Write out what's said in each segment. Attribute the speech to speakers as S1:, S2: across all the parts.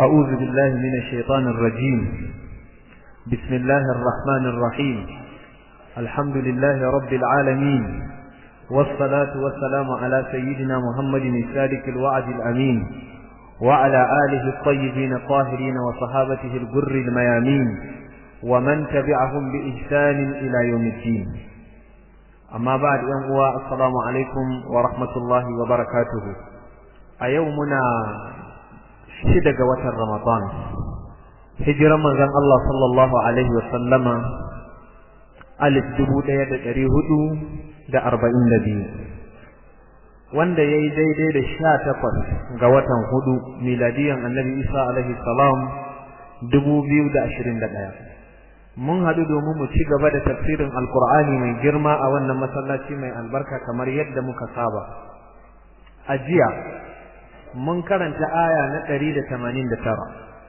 S1: أعوذ بالله من الشيطان الرجيم بسم الله الرحمن الرحيم الحمد لله رب العالمين والصلاة والسلام على سيدنا محمد الصادق الوعد الأمين وعلى آله الطيبين الطاهرين وصحابته الجر الميامين ومن تبعهم بإحسان إلى يوم الدين أما بعد أنقوى السلام عليكم ورحمة الله وبركاته أيومنا شدق وتر رمضان hijiran manzon Allah sallallahu alaihi wasallama alif dubu ɗaya da ɗari hudu da arba'in da biyu wanda ya yi daidai da sha takwas ga watan hudu miladiyan annabi isa alaihi salam dubu biyu da ashirin da ɗaya mun haɗu domin mu ci gaba da tafsirin alkur'ani mai girma a wannan masallaci mai albarka kamar yadda muka saba a jiya mun karanta aya na ɗari da tamanin da tara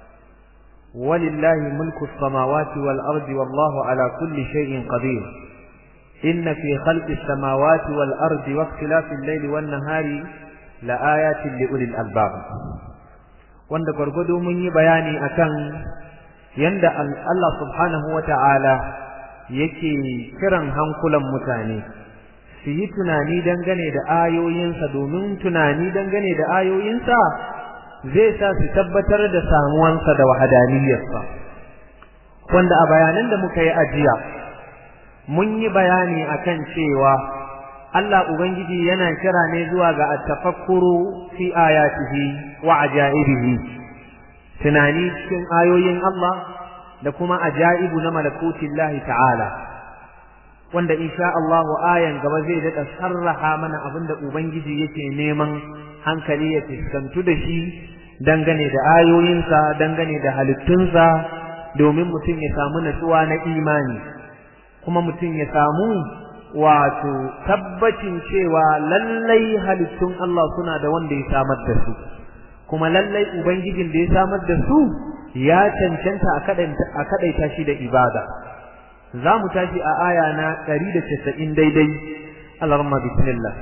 S1: ولله ملك السماوات والأرض والله على كل شيء قدير إن في خلق السماوات والأرض واختلاف الليل والنهار لآيات لأولي الألباب wanda gwargwado mun yi bayani akan yanda Allah subhanahu wa ta'ala yake kiran hankulan mutane su yi tunani dangane da ayoyinsa domin tunani dangane da ayoyinsa zai sa su tabbatar da samuwansa da wahadaniyarsa wanda a bayanan da muka yi ajiya mun yi bayani akan cewa Allah Ubangiji yana kira ne zuwa ga at-tafakkuru fi ayatihi wa ajaibihi tunani cikin ayoyin Allah da kuma ajaibu na malakutillahi ta'ala wanda insha Allah ayan gaba zai daɗa sarraha mana abinda Ubangiji yake neman hankali ya fuskantu da shi dangane da ayoyinsa dangane da halittunsa domin mutum ya samu natsuwa na imani kuma mutum ya samu wato tabbacin cewa lallai halittun Allah suna da wanda ya samar da su kuma lallai ubangijin da ya samar da su ya cancanta a kadaita shi da ibada za mu tashi a aya na 190 daidai Allah bismillah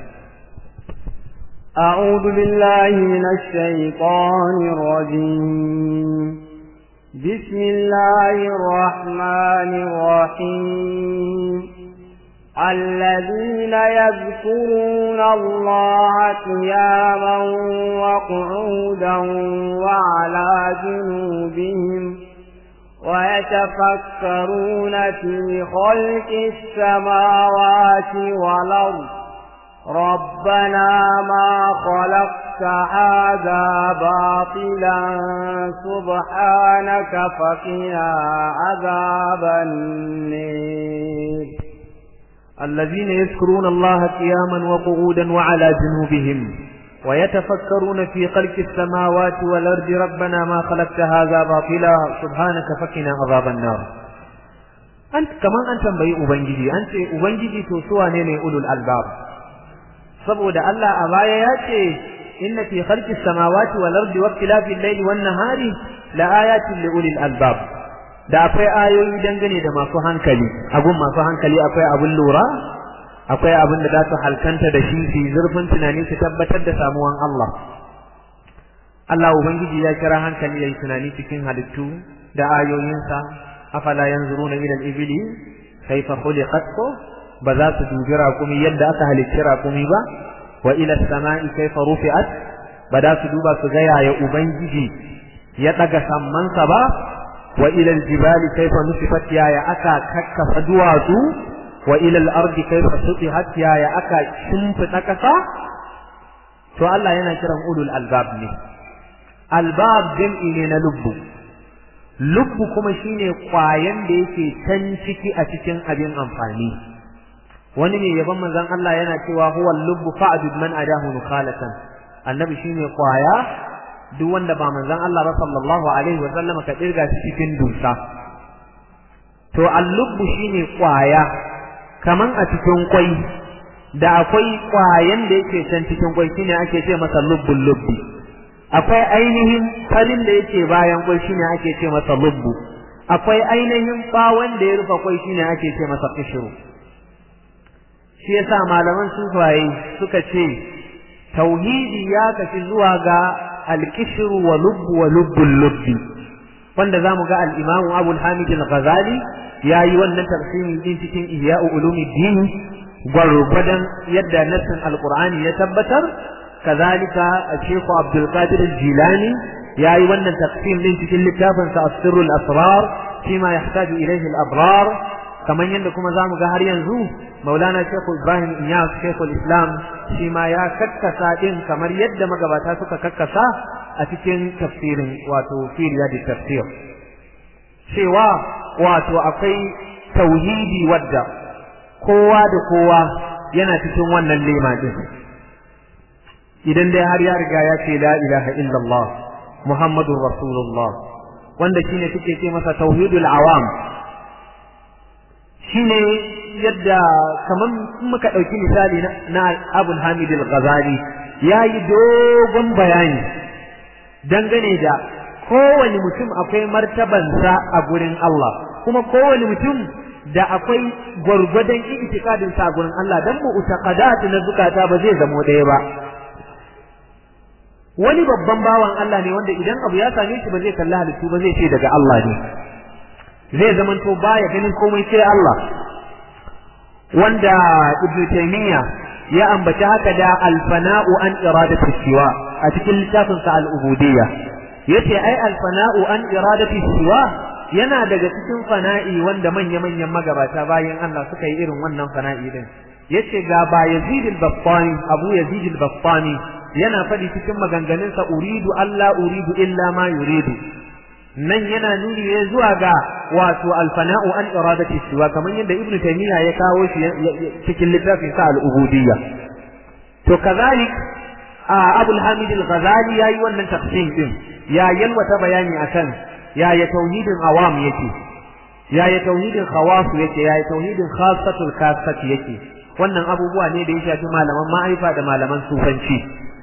S2: أعوذ بالله من الشيطان الرجيم بسم الله الرحمن الرحيم الذين يذكرون الله قياما وقعودا وعلى جنوبهم ويتفكرون في خلق السماوات والأرض ربنا ما خلقت هذا باطلا سبحانك فقنا عذاب النير
S1: الذين يذكرون الله قياما وقعودا وعلى جنوبهم ويتفكرون في خلق السماوات والأرض ربنا ما خلقت هذا باطلا سبحانك فقنا عذاب النار أنت كمان أنت بي أبنجي أنت أبنجي تسوى نيني أولو الألباب saboda Allah a baya ya ce inna fi khalqis samawati wal ardi wa ikhtilafil layli wan nahari la ayatin li ulil albab da akwai ayoyi dangane da masu hankali abun masu hankali akwai abun lura akwai abun da za su halkanta da shi su zurfin tunani su tabbatar da samuwan Allah Allah ubangiji ya kira hankali yayi tunani cikin halittu da ayoyinsa afala yanzuruna ila al-ibli kayfa khuliqat ba za su dubi raƙumi yadda aka halicci raƙumi ba wa ila sama'i kaifa rufi'at ba za su duba su ga yaya ubangiji ya daga sammansa ba wa ila aljibali kaifa nusifat yaya aka kakkafa duwatsu wa ila al-ardi kaifa sutihat yaya aka shimfida kasa to Allah yana kiran ulul albab ne albab jam'i ne na lubbu lubbu kuma shine kwayan da yake can ciki a cikin abin amfani wani ne yaban manzon Allah yana cewa huwa lubbu fa'dud man adahu nukhalatan annabi shine kwaya duk wanda ba manzon Allah ba sallallahu alaihi wa sallam ka dirga shi cikin dusa to al-lubbu shine kwaya kaman a cikin kwai da akwai kwayan da yake can cikin kwai shine ake ce masa lubbul lubbi akwai ainihin farin da yake bayan kwai shine ake ce masa lubbu akwai ainihin bawon da ya rufe kwai shine ake ce masa kishiru shi yasa malaman sufaye suka ce tauhidi ya kafi zuwa ga al-kishru wa lubb wa lubbul lubbi wanda zamu ga al-imamu Abu al-Hamid al-Ghazali yayi wannan tafsiri din cikin Ihya'u Ulumuddin gwargwadon yadda nassin al-Qur'ani ya tabbatar kazalika Sheikh Abdul Qadir al-Jilani yayi wannan tafsir din cikin littafin sa As-Sirrul Asrar fima yahtaju ilayhi al-abrar kamar yadda kuma zamu ga har yanzu Maulana Sheikh Ibrahim Iyas Sheikhul Islam shi ma ya kakkasa din kamar yadda magabata suka kakkasa a cikin tafsirin wato fi riyadi tafsir cewa wato akwai tauhidi wadda kowa da kowa yana cikin wannan lema din idan dai har ya riga ya ce la ilaha illallah muhammadur rasulullah wanda shine suke ce masa tauhidul awam shine yadda kaman muka ɗauki misali na abul hamid al-ghazali ya yi dogon bayani dangane da kowane mutum akwai martabansa a gurin Allah kuma kowane mutum da akwai gwargwadon itikadinsa a gurin Allah dan mu utaqadat na zukata ba zai zamo ɗaya ba wani babban bawan Allah ne wanda idan abu ya same shi ba zai kalli halittu ba zai ce daga Allah ne zai zamanto baya ganin komai sai Allah wanda Ibn Taymiyyah ya ambaci haka da alfana'u an iradati siwa a cikin littafin sa al-ubudiyya yace ai alfana'u an iradati siwa yana daga cikin fana'i wanda manya-manyan magabata bayan Allah suka yi irin wannan fana'i din yace ga ba Yazid al-Battani Abu Yazid al-Battani yana faɗi cikin maganganunsa uridu Allah uridu illa ma yuridu nan yana nuni ne zuwa ga wato alfana'u an iradati siwa kamar yadda ibnu taymiya ya kawo shi cikin littafin sa al-ubudiyya to kazalik abul hamid al-ghazali yayi wannan tafsir din ya yalwata bayani akan ya ya tauhidin awam yake ya ya tauhidin khawas yake ya ya tauhidin khassatul khassat yake wannan abubuwa ne da ya shafi malaman ma'aifa da malaman sufanci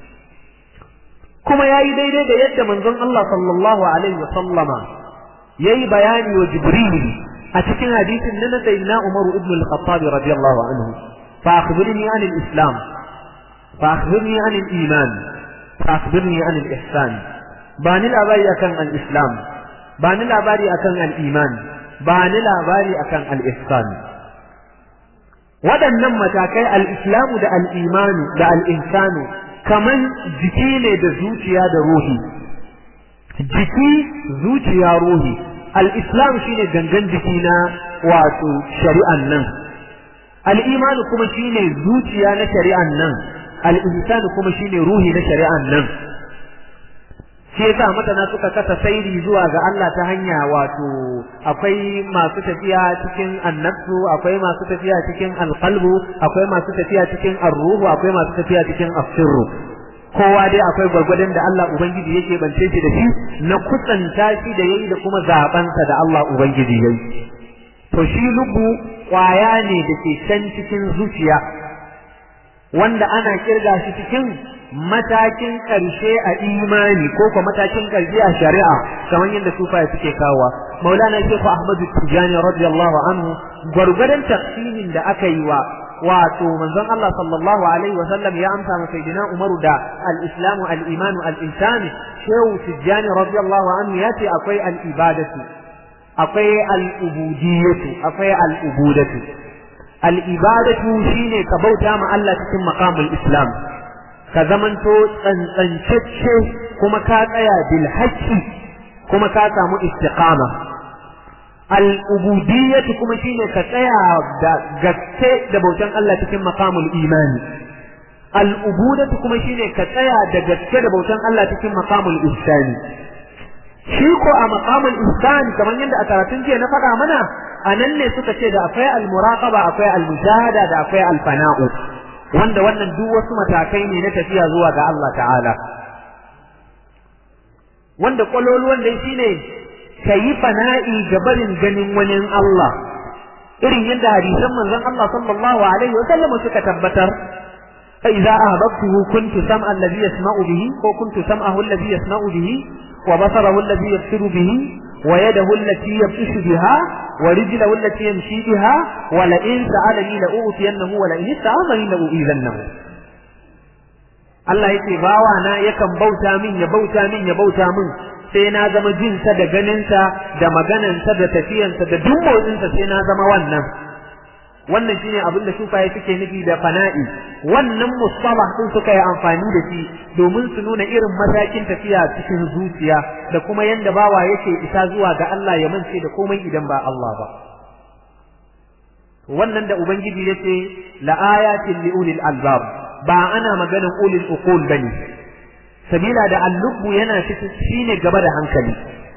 S1: kuma ya yi daidai da yadda manzon Allah sallallahu alaihi wa sallama ya yi bayani wa Jibril a cikin hadisin na sayyidina Umar ibn al-Khattab radiyallahu anhu fa akhbirni an al-islam fa akhbirni an al-iman fa akhbirni an al-ihsan ba ni labari akan al-islam ba ni labari akan al-iman ba ni labari akan al-ihsan waɗannan matakai al-islamu da al-imanu da al-ihsanu kaman jiki ne da zuciya da ruhi jiki zuciya ruhi al-islam shine gangan jiki na wato shari'an nan al-imanu kuma shine zuciya na shari'an nan al-ihsan kuma shine ruhi na shari'an nan shi yasa masana suka kasa sairi zuwa ga Allah ta hanya wato akwai masu tafiya cikin annabsu akwai masu tafiya cikin alqalbu akwai masu tafiya cikin arruhu akwai masu tafiya cikin asirru kowa dai akwai gwargwadon da Allah ubangiji yake bance shi da shi na kusanta shi da yayi da kuma zabansa da Allah ubangiji yayi to shi lubu kwaya ne da ke can cikin zuciya wanda ana kirga shi cikin matakin ƙarshe a imani ko kuma matakin ƙarshe a shari'a kamar yadda sufaye suke kawowa maulana shehu ahmadu tijani radiyallahu anhu gwargwadon tafsirin da aka yi wa wato manzon Allah sallallahu alaihi wa sallam ya amsa ma sayyidina Umaru da al-islamu al-imanu al-insani shehu tijani radiyallahu anhu ya ce akwai al-ibadatu akwai al-ubudiyyatu akwai al-ubudatu al-ibadatu shine ka bauta ma Allah cikin maqamul islam ka zamanto tsantsancacce kuma ka tsaya bil haqqi kuma ka samu istiqama al ubudiyyatu kuma shine ka tsaya da gaske da bautan Allah cikin maqamul imani al ubudatu kuma shine ka tsaya da gaske da bautan Allah cikin maqamul ihsani shi ko a maqamul ihsani kamar yadda a karatun jiya na faɗa mana a nan ne suka ce da akwai al muraqaba akwai al mujahada da akwai al fana'u wanda wannan duk wasu matakai ne na tafiya zuwa ga Allah ta'ala wanda kwaloluwan dai shine ka yi fana'i ga barin ganin wani Allah irin yadda hadisan manzon Allah sallallahu alaihi wa sallam suka tabbatar fa idza ahbabtuhu kuntu sam'a alladhi yasma'u bihi ko kuntu sam'ahu alladhi yasma'u bihi wa basarahu alladhi yabsiru bihi wa yadahu allati yabtishu biha wa rijlahu allati yamshi biha wa la in sa'alani la u'tiyannahu wa la in ista'azani la u'izannahu Allah yake bawa na yakan bauta min ya bauta min ya bauta min sai na zama jinsa da ganinsa da maganansa da tafiyansa da duk motsinsa sai na zama wannan wannan shine abin da sufaye suke nufi da fana'i wannan mustalah din suka yi amfani da shi domin su nuna irin matakin tafiya cikin zuciya da kuma yanda bawa yake isa zuwa ga Allah ya mance da komai idan ba Allah ba wannan da ubangiji yace la ayatin li ulil albab ba ana maganin ulil uqul bane sabila da al-lubbu yana cikin shine gaba da hankali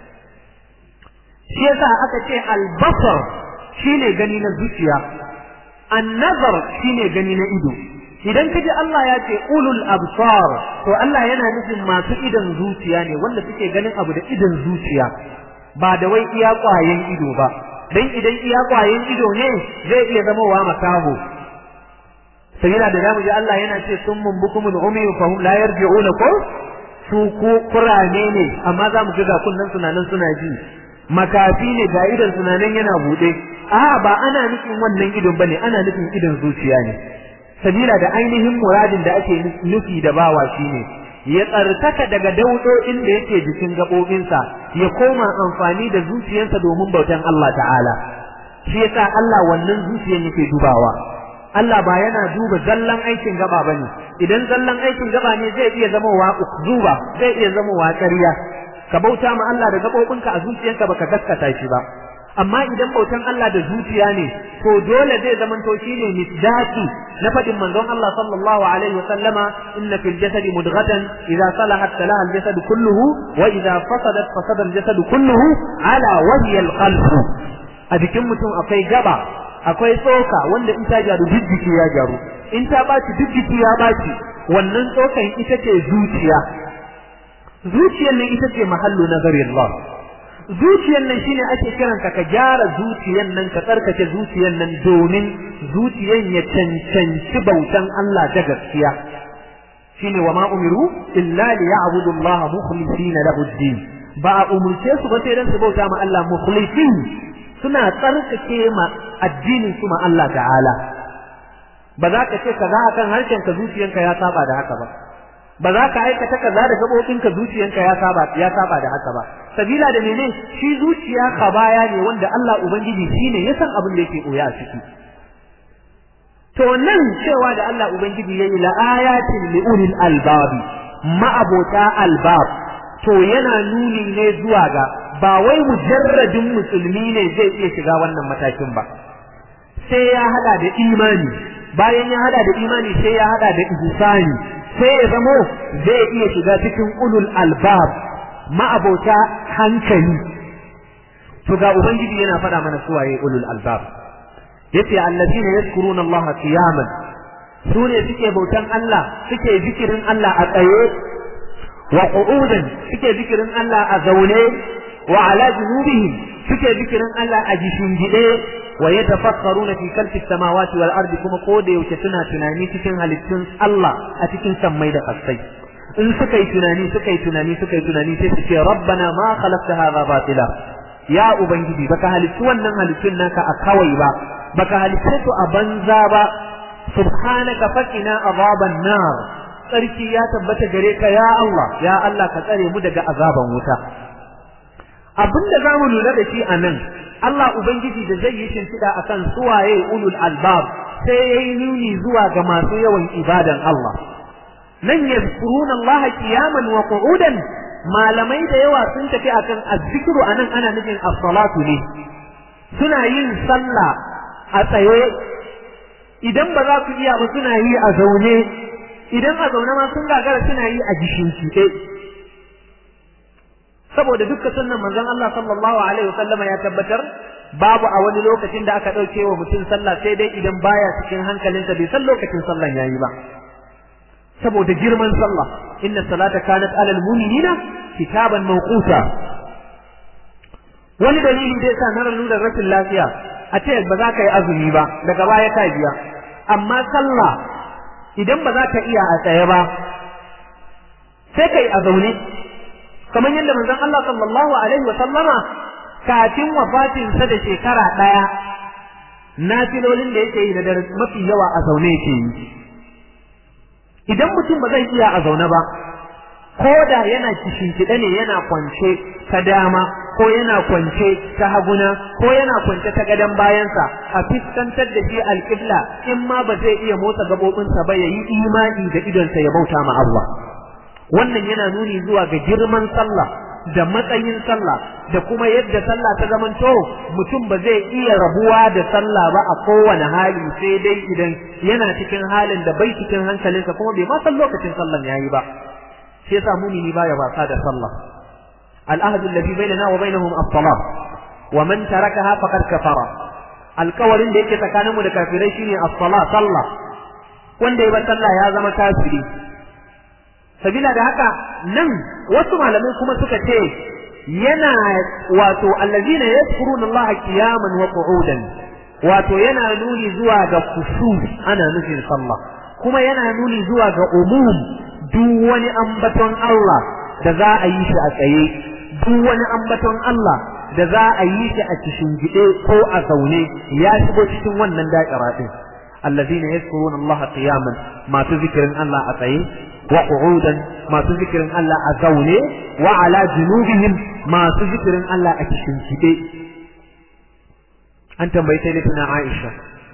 S1: shi yasa aka ce al-basar shine gani na zuciya an-nazar shine gani na ido idan kaji Allah ya ce ulul absar to Allah yana nufin masu idan zuciya ne wanda suke ganin abu da idan zuciya ba da wai iya kwayen ido ba dan idan iya kwayen ido ne zai iya zama wa makaho sabila da zamu ji Allah yana ce summun bukumul umi fa hum la yarji'una ko su ko kurane ne amma zamu ga ga kunnan sunanan suna ji makafi ne ga idan sunanan yana bude a ba ana nufin wannan idon bane ana nufin idon zuciya ne sabila da ainihin muradin da ake nufi da bawa shine ya tsarkaka daga daudodin da yake jikin gabobinsa ya koma amfani da zuciyarsa domin bautan Allah ta'ala shi yasa Allah wannan zuciyar yake dubawa Allah ba yana duba zallan aikin gaba bane idan zallan aikin gaba ne zai iya zama wa zuba zai iya zama wa ƙarya ka bauta ma Allah da gabobinka a zuciyarka baka gaskata shi ba amma idan bautan Allah da zuciya ne to dole zai zama to shine misdaki na fadin manzon Allah sallallahu alaihi wa sallama inna fil jasadi mudghatan idza salahat salaha al jasad kulluhu wa idza fasadat fasada al jasad kulluhu ala wajhi al qalb a jikin mutum akwai gaba akwai tsoka wanda in ta gyaru duk jiki ya gyaru in ta baci duk jiki ya baci wannan tsokan ita ce zuciya zuciyar nan ita ce mahallu nazarin Allah zuciyar nan shine ake kiranka ka gyara zuciyar nan ka tsarkake zuciyar nan domin zuciyar ya cancanci bautan Allah da gaskiya shine wa ma umiru illa li ya'budu Allah mukhlisina lahu din ba a umurce su ba sai dan su bauta ma Allah mukhlisin suna tsarkake ma addinin su ma Allah ta'ala ba za ka ce kaza akan harshen ka zuciyanka ya saba da haka ba ba za ka aikata kaza da gabobinka zuciyanka ya saba ya saba da haka ba sabila da mene shi zuciya kabaya ne wanda Allah ubangiji shine ya san abin da yake koya a ciki to nan cewa da Allah ubangiji yayi la ayatin li ulil albabi ma'abota albab to yana nuni ne zuwa ga ba wai mujarradin musulmi ne zai iya shiga wannan matakin ba sai ya hada da imani bayan ya hada da imani sai ya hada da ihsani sai ya zamo zai iya shiga cikin ulul albab ma'abota hankali to ga ubangiji yana faɗa mana suwaye ulul albab yace allazina yazkuruna Allah qiyaman su ne suke bautan Allah suke zikirin Allah a tsaye wa qu'udan suke zikirin Allah a zaune wa ala junubihim suke zikirin Allah a gishingide wa yatafakkaruna fi khalqi samawati wal ardi kuma ko da yaushe suna tunani cikin halittun Allah a cikin sammai da kasai in suka yi tunani suka yi tunani suka yi tunani sai su ce rabbana ma khalaqta hadha batila ya ubangiji baka halittu wannan halittun naka a kawai ba baka halittu su a banza ba subhanaka faqina azaban nar sarki ya tabbata gare ka ya Allah ya Allah ka tsare mu daga azaban wuta abinda zamu lura da shi a nan Allah ubangiji da zai yi shimfiɗa akan suwaye ulul albab sai yayi nuni zuwa ga masu yawan ibadan Allah nan yazkuruna Allah qiyaman wa qu'udan malamai da yawa sun tafi akan azzikru anan ana nufin as-salatu ne suna yin sallah a tsaye idan ba za su iya ba suna yi a zaune idan a zaune ma sun gagara suna yi a gishin saboda dukkan sunnan manzon Allah sallallahu alaihi wasallam ya tabbatar babu a wani lokacin da aka dauke wa mutum sallah sai dai idan baya cikin hankalinsa bai san lokacin sallan yayi ba saboda girman sallah inna salata kanat alal mu'minina kitaban mawquta wani dalili da yasa na nuna rashin lafiya a ce ba za ka yi azumi ba daga baya ka biya amma sallah idan ba za ka iya a tsaye ba sai kai a zaune kamar yadda manzon Allah sallallahu alaihi wa sallama kafin wafatin sa da shekara daya nafilolin da yake yi da mafi yawa a zaune yake yi idan mutum ba zai iya a zaune ba ko da yana kishinkiɗe ne yana kwance ta dama ko yana kwance ta haguna ko yana kwance ta gadon bayansa a fiskantar da shi alƙibla in ma ba zai iya motsa gaɓoɓinsa ba ya yi imani da idonsa ya bauta ma Allah wannan yana nuni zuwa ga girman sallah da matsayin sallah da kuma yadda sallah ta zamanto mutum ba zai iya rabuwa da sallah ba a kowane hali sai dai idan yana cikin halin da bai cikin hankalinsa kuma bai ma san lokacin sallan yayi ba shi yasa mumini baya wasa da sallah al'ahdu alladhi bainana wa bainahum as-salah wa man tarakaha faqad kafara alkawarin da yake tsakaninmu da kafirai shine as-salah sallah wanda ya bar sallah ya zama kafiri sabila da haka nan wasu malamai kuma suka ce yana wato allazina yadhkuruna Allah qiyaman wa qu'udan wato yana nuni zuwa ga kushu ana nufin sallah kuma yana nuni zuwa ga umum duk wani ambaton Allah da za a yi shi a tsaye duk wani ambaton Allah da za a yi shi a cikin gide ko a zaune ya shigo cikin wannan da'ira din allazina yadhkuruna Allah qiyaman masu zikirin Allah a tsaye wa qu'udan masu zikirin Allah a zaune wa ala junubihim masu zikirin Allah a cikin gide an tambayi sai tana Aisha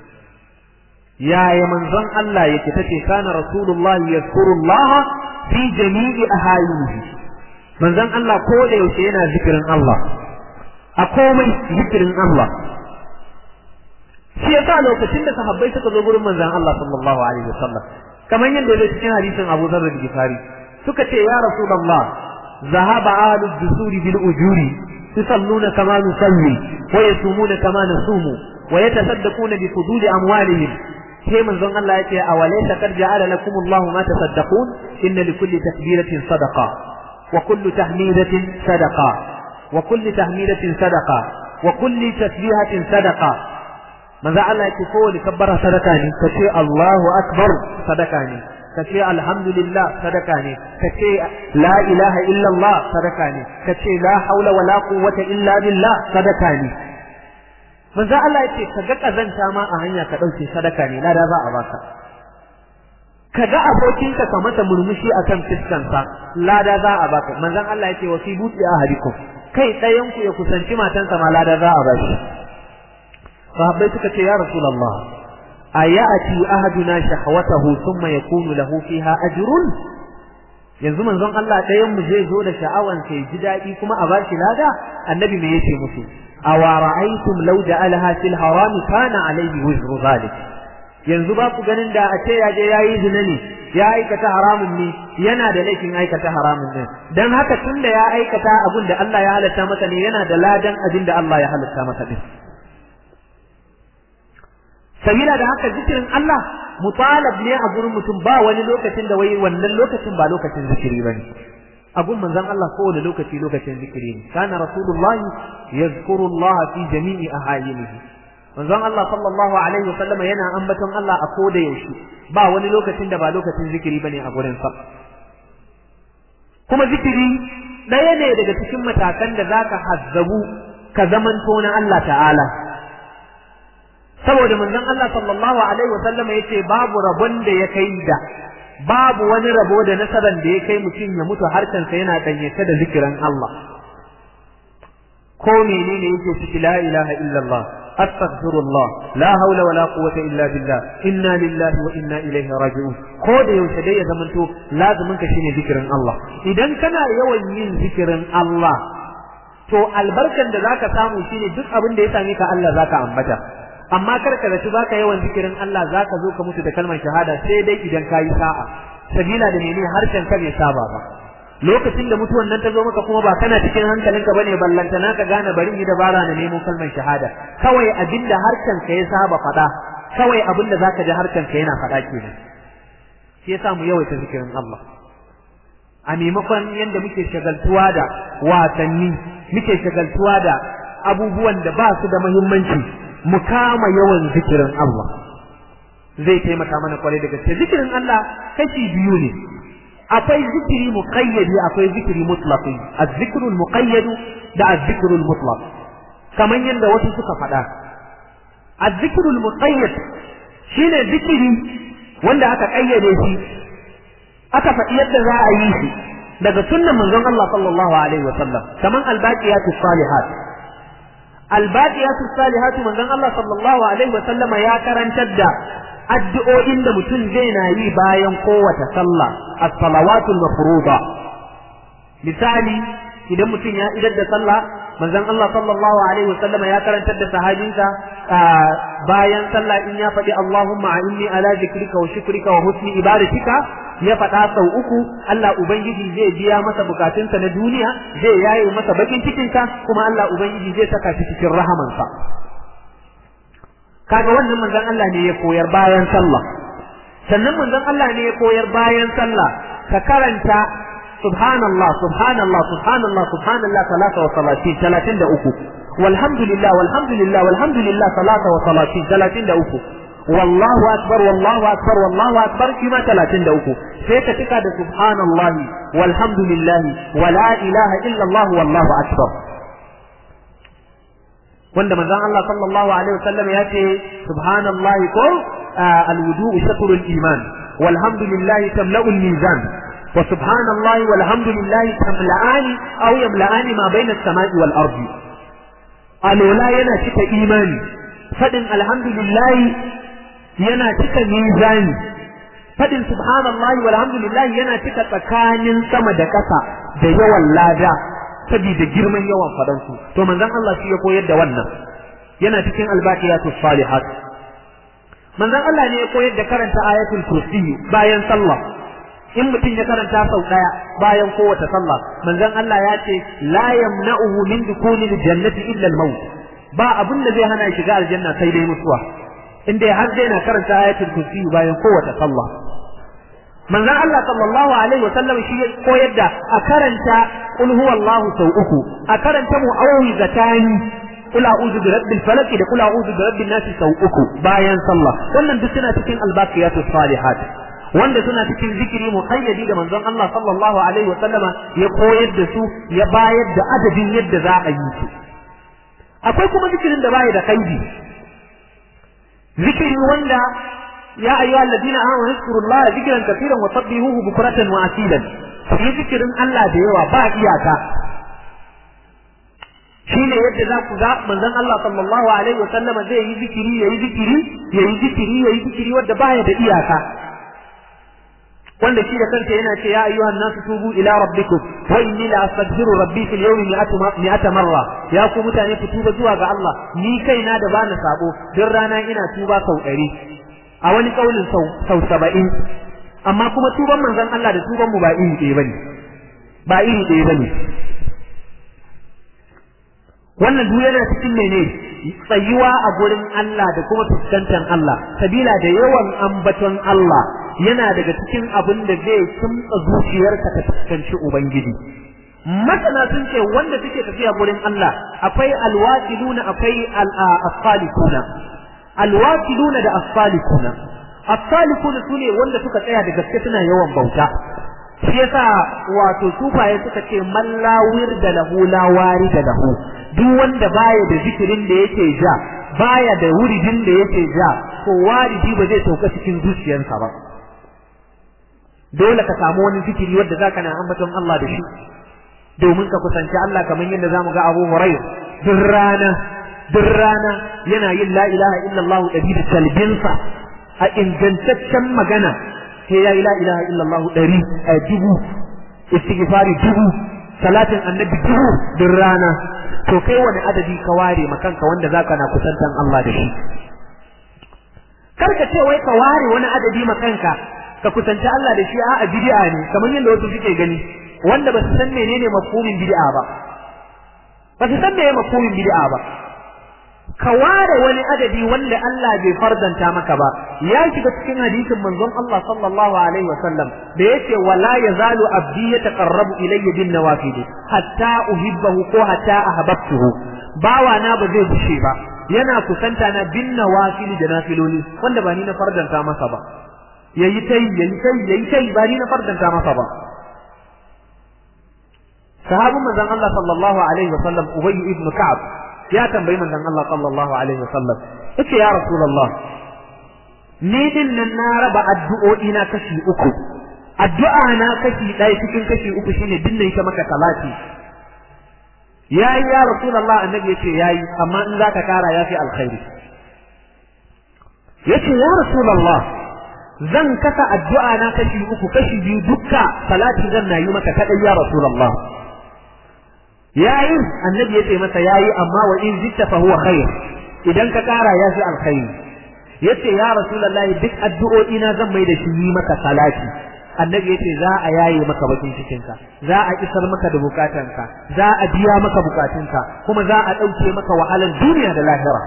S1: yaya manzon Allah yake tace kana rasulullahi yazkurullah fi jami'i ahayinihi manzon Allah ko da yaushe yana zikirin Allah a komai zikirin Allah shi yasa lokacin da sahabbai suka zo gurin manzon Allah sallallahu alaihi wasallam kamar yadda zai cikin hadisin Abu Dharr al-Ghifari suka ce ya rasulullah zahaba ahlud dusuri bil ujuri yusalluna kama nusalli wa yasumuna kama nasumu wa yatasaddaquna bi fuduli amwalihim sai manzon Allah yake awalaysa qad ja'ala lakum Allah ma tasaddaqun inna likulli takbiratin sadaqa wa kullu tahmidatin sadaqa wa kulli tahmidatin sadaqa wa kulli tasbihatin sadaqa manzo Allah yake kowane kabbara sadaka ne kace Allahu akbar sadaka ne kace alhamdulillah sadaka ne kace la ilaha illa Allah sadaka ne kace la haula wala quwwata illa billah sadaka ne manzo Allah yake kaga kazanta ma a hanya ka dauke sadaka ne lada za a baka kaga abokinka ka masa murmushi akan fiskansa lada za a baka manzon Allah yake wa fi buti ahadikum kai ɗayan ku ya kusanci matansa ma lada za a bashi sahabbai suka ce ya rasulullah ayati ahaduna shahwatahu thumma yakunu lahu fiha ajrun yanzu manzon Allah ɗayan mu zai zo da sha'awan sai ji daɗi kuma a bashi lada annabi me yace musu awa ra'aytum law ja'alaha fil haram kana alayhi wizru zalik yanzu ba ku ganin da a ce ya je yayi zina ne ya aikata haramun ne yana da laifin aikata haramun ne dan haka tunda ya aikata abin da Allah ya halatta masa ne yana da ladan abin da Allah ya halatta masa din sabila da haka zikirin Allah mutalab ne a gurin mutum ba wani lokacin da wai wannan lokacin ba lokacin zikiri bane a gurin manzon Allah kowane lokaci lokacin zikiri ne kana rasulullahi yazkuru Allah fi jami'i ahayinihi manzon Allah sallallahu alaihi wasallam yana ambaton Allah a koda yaushe ba wani lokacin da ba lokacin zikiri bane a gurin sa kuma zikiri ɗaya ne daga cikin matakan da zaka hazzabu ka zamanto na Allah ta'ala saboda manzon Allah sallallahu alaihi wasallam yace babu rabon da ya kai da babu wani rabo da nasaran da ya kai mutum ya mutu harkansa yana danyace da zikirin Allah ko menene yake ciki la ilaha illallah astaghfirullah la haula wala quwwata illa billah inna lillahi wa inna ilaihi raji'un ko da yaushe dai ya zamanto lazumin ka shine zikirin Allah idan kana yawan yin zikirin Allah to albarkan da zaka samu shine duk abin da ya same ka Allah zaka ambata amma kar ka zaci baka yawan zikirin Allah zaka zo ka mutu da kalmar shahada sai dai idan kayi sa'a sabila da menene harshen ka bai saba ba lokacin da mutuwan nan ta zo maka kuma ba kana cikin hankalinka bane ballantana ka gane bari yi dabara na nemo kalmar shahada kawai abinda harshen ka ya saba faɗa kawai abinda zaka ji harshen ka yana faɗa kenan shi yasa mu yawaita zikirin Allah a maimakon yadda muke shagaltuwa da wasanni muke shagaltuwa da abubuwan da ba su da muhimmanci mu kama yawan zikirin Allah zai taimaka mana kwarai da gaske zikirin Allah kashi biyu ne akwai zikiri muqayyadi akwai zikiri mutlaqi az-zikrul muqayyad da az-zikrul mutlaq kaman yadda wasu suka faɗa az-zikrul muqayyad shine zikiri wanda aka kayyade shi
S3: aka faɗi yadda za a yi shi daga sunnan manzon Allah sallallahu alaihi wa sallam kaman albaqiyatu salihat albaqiyatu salihat manzon Allah sallallahu alaihi wa sallama ya karantar da addu'o'in da mutum zai na yi bayan kowace sallah as-salawatul mafruḍa misali idan mutum ya idar da sallah manzon Allah sallallahu alaihi wasallama ya karantar da sahabinsa bayan sallah in ya faɗi Allahumma inni ala zikrika wa shukrika wa husni ibadatika ya faɗa sau uku Allah ubangiji zai biya masa bukatunsa na duniya zai yaye masa bakin cikinsa kuma Allah ubangiji zai saka shi cikin rahamansa kaga wannan manzon Allah ne ya koyar bayan sallah sannan manzon Allah ne ya koyar bayan sallah ka karanta subhanallah subhanallah subhanallah subhanallah salata wa salatin talatin da uku walhamdulillah walhamdulillah walhamdulillah salata wa salatin talatin da uku wallahu akbar wallahu akbar wallahu akbar kima talatin da uku sai ka cika da subhanallah walhamdulillah wala ilaha illa allah wallahu akbar wanda manzon Allah sallallahu alaihi wasallam ya ce subhanallahi ko alwudu'u shatrul iman walhamdulillah tamla'ul mizan wa subhanallahi walhamdulillahi tamla'ani aw yamla'ani ma baina as-sama'i wal ardi alola yana cika imani fadin alhamdulillahi yana cika mizani fadin subhanallahi walhamdulillahi yana cika tsakanin sama da ƙasa da yawan lada saboda girman yawan fadansu to manzon Allah shi ya koyar da wannan yana cikin albaqiyatus salihat manzon Allah ne ya koyar da karanta ayatul kursi bayan sallah in mutum ya karanta sau daya bayan kowace sallah manzon Allah ya ce la yamna'uhu min dukulil jannati illa al-maut ba abin da zai hana shiga aljanna sai dai mutuwa inda har zai na karanta ayatul kursi bayan kowace sallah manzon Allah sallallahu alaihi wa sallam shi ya koyar da a karanta qul huwallahu sau uku a karanta mu'awwizatani qul a'udhu bi rabbil falaq da qul a'udhu bi rabbin nas sau uku bayan sallah wannan duk suna cikin albaqiyatus salihat wanda suna cikin zikiri muqayyadi da manzon Allah sallallahu alaihi wa sallama ya koyar da su ya bayar da adadin yadda za a yi su akwai kuma zikirin da baya da kaidi zikiri wanda يا أيها الذين آمنوا اذكروا الله ذكرا كثيرا وسبحوه بكرة وأصيلا في ذكر الله ديوا با إياكا shine yadda za ku ga manzon Allah sallallahu alaihi wasallam zai yi zikiri yayi zikiri yayi zikiri yayi zikiri wanda baya da iyaka wanda shi da kanta yana ce ya ayyuhan nasu tubu ila rabbikum wa inni la astaghfiru rabbi fil yawmi mi'ata marra ya ku mutane ku tuba zuwa ga Allah ni kaina da bana sabo duk rana ina tuba sau ɗari a wani kaulin sau sau saba'in amma kuma tuban manzon Allah da tuban mu ba iri ɗaya bane ba iri ɗaya bane wannan duk yana cikin mene tsayuwa a gurin Allah da kuma fuskantar Allah sabila da yawan ambaton Allah yana daga cikin abin da zai kimtsa zuciyarka ta fuskanci ubangiji masana sun ce wanda suke tafiya gurin Allah akwai alwasiluna akwai al-asfalikuna alwakiluna da as-salikuna as-salikuna sune wanda suka tsaya da gaske suna yawan bauta shi yasa wato sufaye suka ce mallawir da lahu lawari da lahu duk wanda baya da zikirin da yake ja baya da wuridin da yake ja to waridi ba zai sauka cikin zuciyarsa ba dole ka samu wani zikiri wanda zaka na ambaton Allah da shi domin ka kusanci Allah kamar yadda zamu ga Abu Hurairah duk rana duk rana yana yin la ilaha illallah ɗari da talbinsa a ingantaccen magana sai ya yi la ilaha illallah ɗari a dubu istighfari dubu salatin annabi dubu duk rana to kai wani adadi ka ware makanka wanda zaka na kusantan Allah da shi kar ka ce wai ka ware wani adadi makanka ka kusanci Allah da shi a bid'a ne kamar yadda wasu suke gani wanda ba su san menene mafhumin bid'a ba ba su san menene mafhumin bid'a ba ka ware wani adadi wanda Allah bai fardanta maka ba ya shiga cikin hadisin manzon Allah sallallahu alaihi wasallam da yace wala yazalu abdi yataqarrabu ilayya bin nawafil hatta uhibbahu ko hatta ahbabtuhu bawa na ba zai bushe ba yana kusanta na bin nawafil da nafiloli wanda ba ni na fardanta masa ba yayi tai yayi tai yayi tai ba ni na fardanta masa ba sahabin manzon Allah sallallahu alaihi wasallam Ubay ibn Ka'ab ya tambayi manzon Allah sallallahu alaihi wasallam yace ya rasulullah ni din nan na raba addu'o'i na kashi uku addu'a na kashi ɗaya cikin kashi uku shine dinna ita maka salati yayi ya rasulullah annabi yace yayi amma in zaka kara yafi alkhairi yace ya rasulullah zan kasa addu'a na kashi uku kashi biyu dukka salati zan na yi maka kadai ya rasulullah yayi annabi yace masa yayi amma wa in zitta fa huwa khair idan ka kara yafi alkhairi yace ya rasulullahi duk addu'o'i na zan mai da shi yi maka salati annabi yace za a yaye maka bakin cikin ka za a isar maka da bukatanka za a biya maka bukatunka kuma za a dauke maka wahalan duniya da lahira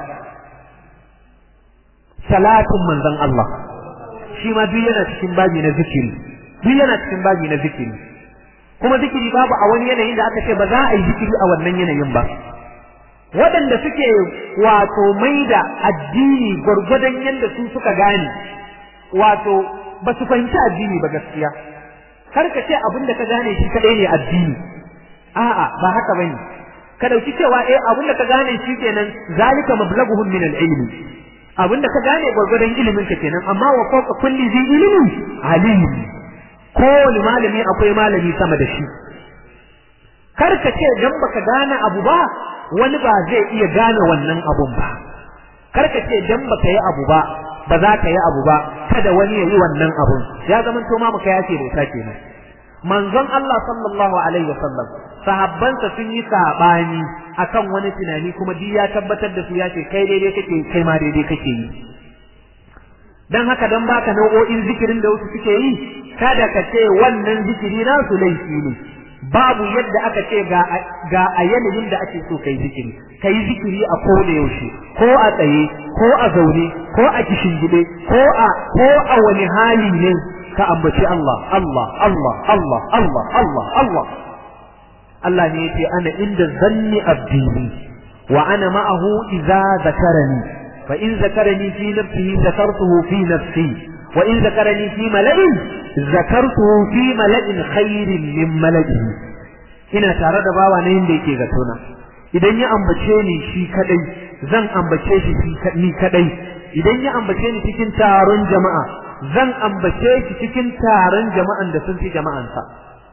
S3: salatin manzon Allah shi ma duk yana cikin babi na zikiri duk yana cikin babi na zikiri kuma zikiri babu a wani yanayin da aka ce ba za a yi zikiri a wannan yanayin ba waɗanda suke wato maida addini gwargwadon yadda su suka gane wato ba su fahimci addini ba gaskiya kar ka ce abin da ka gane shi kadai ne addini a'a ba haka bane ka dauki cewa eh abin da ka gane shi kenan zalika mablaghuhum min al-ilmi abin da ka gane gwargwadon ilimin ka kenan amma wa fawqa kulli zi ilmi alim kowane malami akwai malami sama da shi kar ka ce dan baka gane abu ba wani ba zai iya gane wannan abun ba kar ka ce dan baka yi abu ba ba za ka yi abu ba kada wani ya yi wannan abun ya zama to ma muka yace bauta kenan manzon Allah sallallahu alaihi wasallam sahabbansa sun yi sabani akan wani tunani kuma duk ya tabbatar da su ya ce kai daidai kake kai ma daidai kake yi dan haka dan baka nau'o'in zikirin da wasu suke yi kada ka ce wannan zikiri na su laifi ne babu yadda aka ce ga ga a yanayin da ake so kai zikiri kai zikiri a ko da yaushe ko a tsaye ko a zaune ko a kishingide ko a ko a wani hali ne ka ambaci Allah Allah Allah Allah Allah Allah Allah Allah ne yace ana inda zanni abdi wa ana ma'ahu idza zakarani fa in zakarani fi nafsihi zakartuhu fi nafsi wa in zakarani fi mala'in zakartuhu fi mala'in khairin min mala'ihi ina tare da bawa na yanda yake zatona idan ya ambace ni shi kadai zan ambace shi ni kadai idan ya ambace ni cikin taron jama'a zan ambace shi cikin taron jama'an da sun fi jama'ansa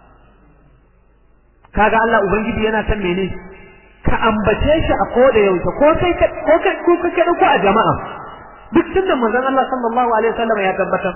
S3: kaga Allah ubangiji yana san mene ka ambace shi a koda yaushe ko kai ko kai ko kai ko a jama'a duk tunda manzon Allah sallallahu alaihi wasallam ya tabbatar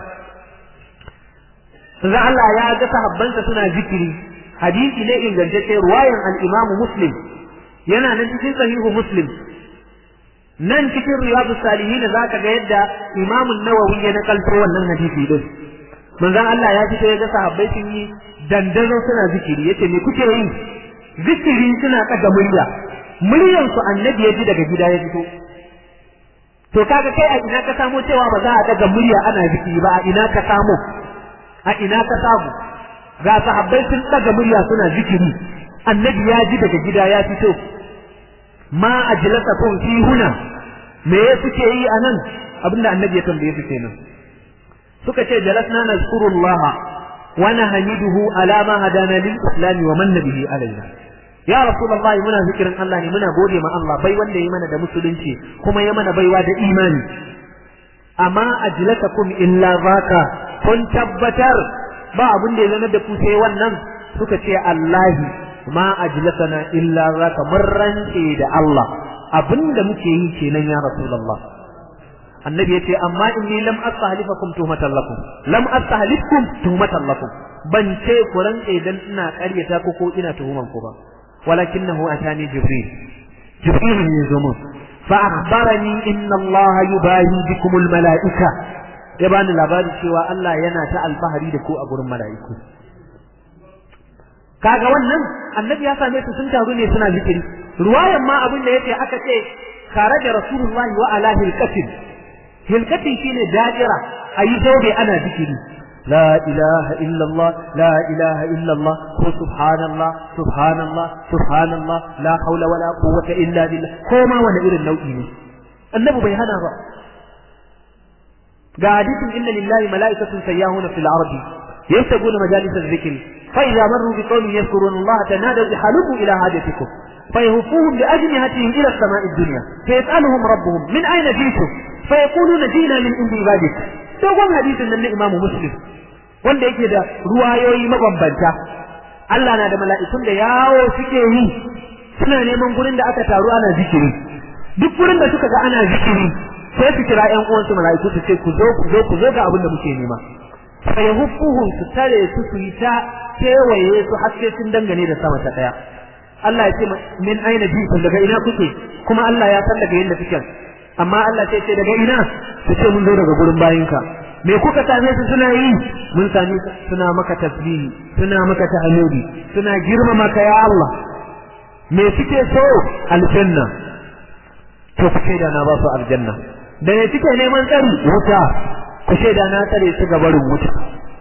S3: Za Allah ya ga sahabbansa suna zikiri hadisi ne ingantacce ruwayan al-Imam Muslim yana nan cikin sahihu Muslim nan cikin riyadu salihin zaka ga yadda Imam Nawawi ya nakalto wannan hadisi din manzon Allah ya fito ya ga sahabbai sun yi dandazo suna zikiri yace me kuke yi zikiri suna kaga murya muryan su annabi ya ji daga gida ya fito to kaga kai a ina ka samo cewa ba za a daga murya ana zikiri ba a ina ka samo a ina ka samu ga sahabbai sun daga murya suna zikiri annabi ya ji daga gida ya fito ma ajlasakum fi huna me kuke yi anan abinda annabi ya tambaye su kenan suka ce jalasna nazkurullaha wa nahmiduhu ala ma hadana lil islam wa manna bihi alaina ya rasulullahi muna zikirin Allah ne muna gode ma Allah bai wanda ya mana da musulunci kuma ya mana baiwa da imani amma ajlatakum illa zaka kun tabbatar ba abin da ya zama da ku sai wannan suka ce Allahi ma ajlatana illa zaka mun rance da Allah abinda muke yi kenan ya rasulullah annabi yace amma inni lam astahlifakum tuhmatan lakum lam astahlifkum tuhmatan lakum ban ce ku rantse dan ina ƙaryata ku ko ina tuhuman ku ba walakinahu atani jibril jibril ne zo mun fa akhbarani inna Allah yubahi bikum al malaika ya bani labari cewa Allah yana ta alfahari da ku a gurin mala'iku kaga wannan annabi ya same su sun taru ne suna zikiri ruwayan ma abin da yace aka ce kharaja rasulullahi wa ala hilkatin hilkatin shine dajira ayi zobe ana zikiri la ilaha illallah la ilaha illallah ko subhanallah subhanallah subhanallah la haula wala quwwata illa billah ko ma wani irin nau'i ne annabi bai hana ba ga hadisin inna lillahi mala'ikatun sayyahuna fil ardi yastabuna majalis adh-dhikr فإذا مروا بقوم يذكرون الله تنادوا بحلقوا إلى حاجتكم فيهفوهم بأجنحتهم إلى السماء الدنيا فيسألهم ربهم من أين جئتم فيقولون جئنا من عند عبادك دوغون حديث من الإمام مسلم wanda yake da ruwayoyi mabambanta Allah na da mala'ikun da yawo suke yi suna neman gurin da aka taru ana zikiri duk gurin da suka ga ana zikiri sai su kira ƴan uwansu mala'iku su ce ku zo ku zo ku zo ga abin da muke nema sai huffuhum su tare su su yi ta kewaye su har sai sun dangane da sama ta daya Allah ya ce min aina jikin daga ina kuke kuma Allah ya san daga yadda kuke amma Allah sai ce daga ina su ce mun zo daga gurin bayinka me kuka same su suna yi mun sami suna maka tasbihi suna maka tahmidi suna girmama ka ya Allah me suke so aljanna to ku ce da na ba su aljanna da ne suke neman tsari wuta ku ce da na tsare su ga barin wuta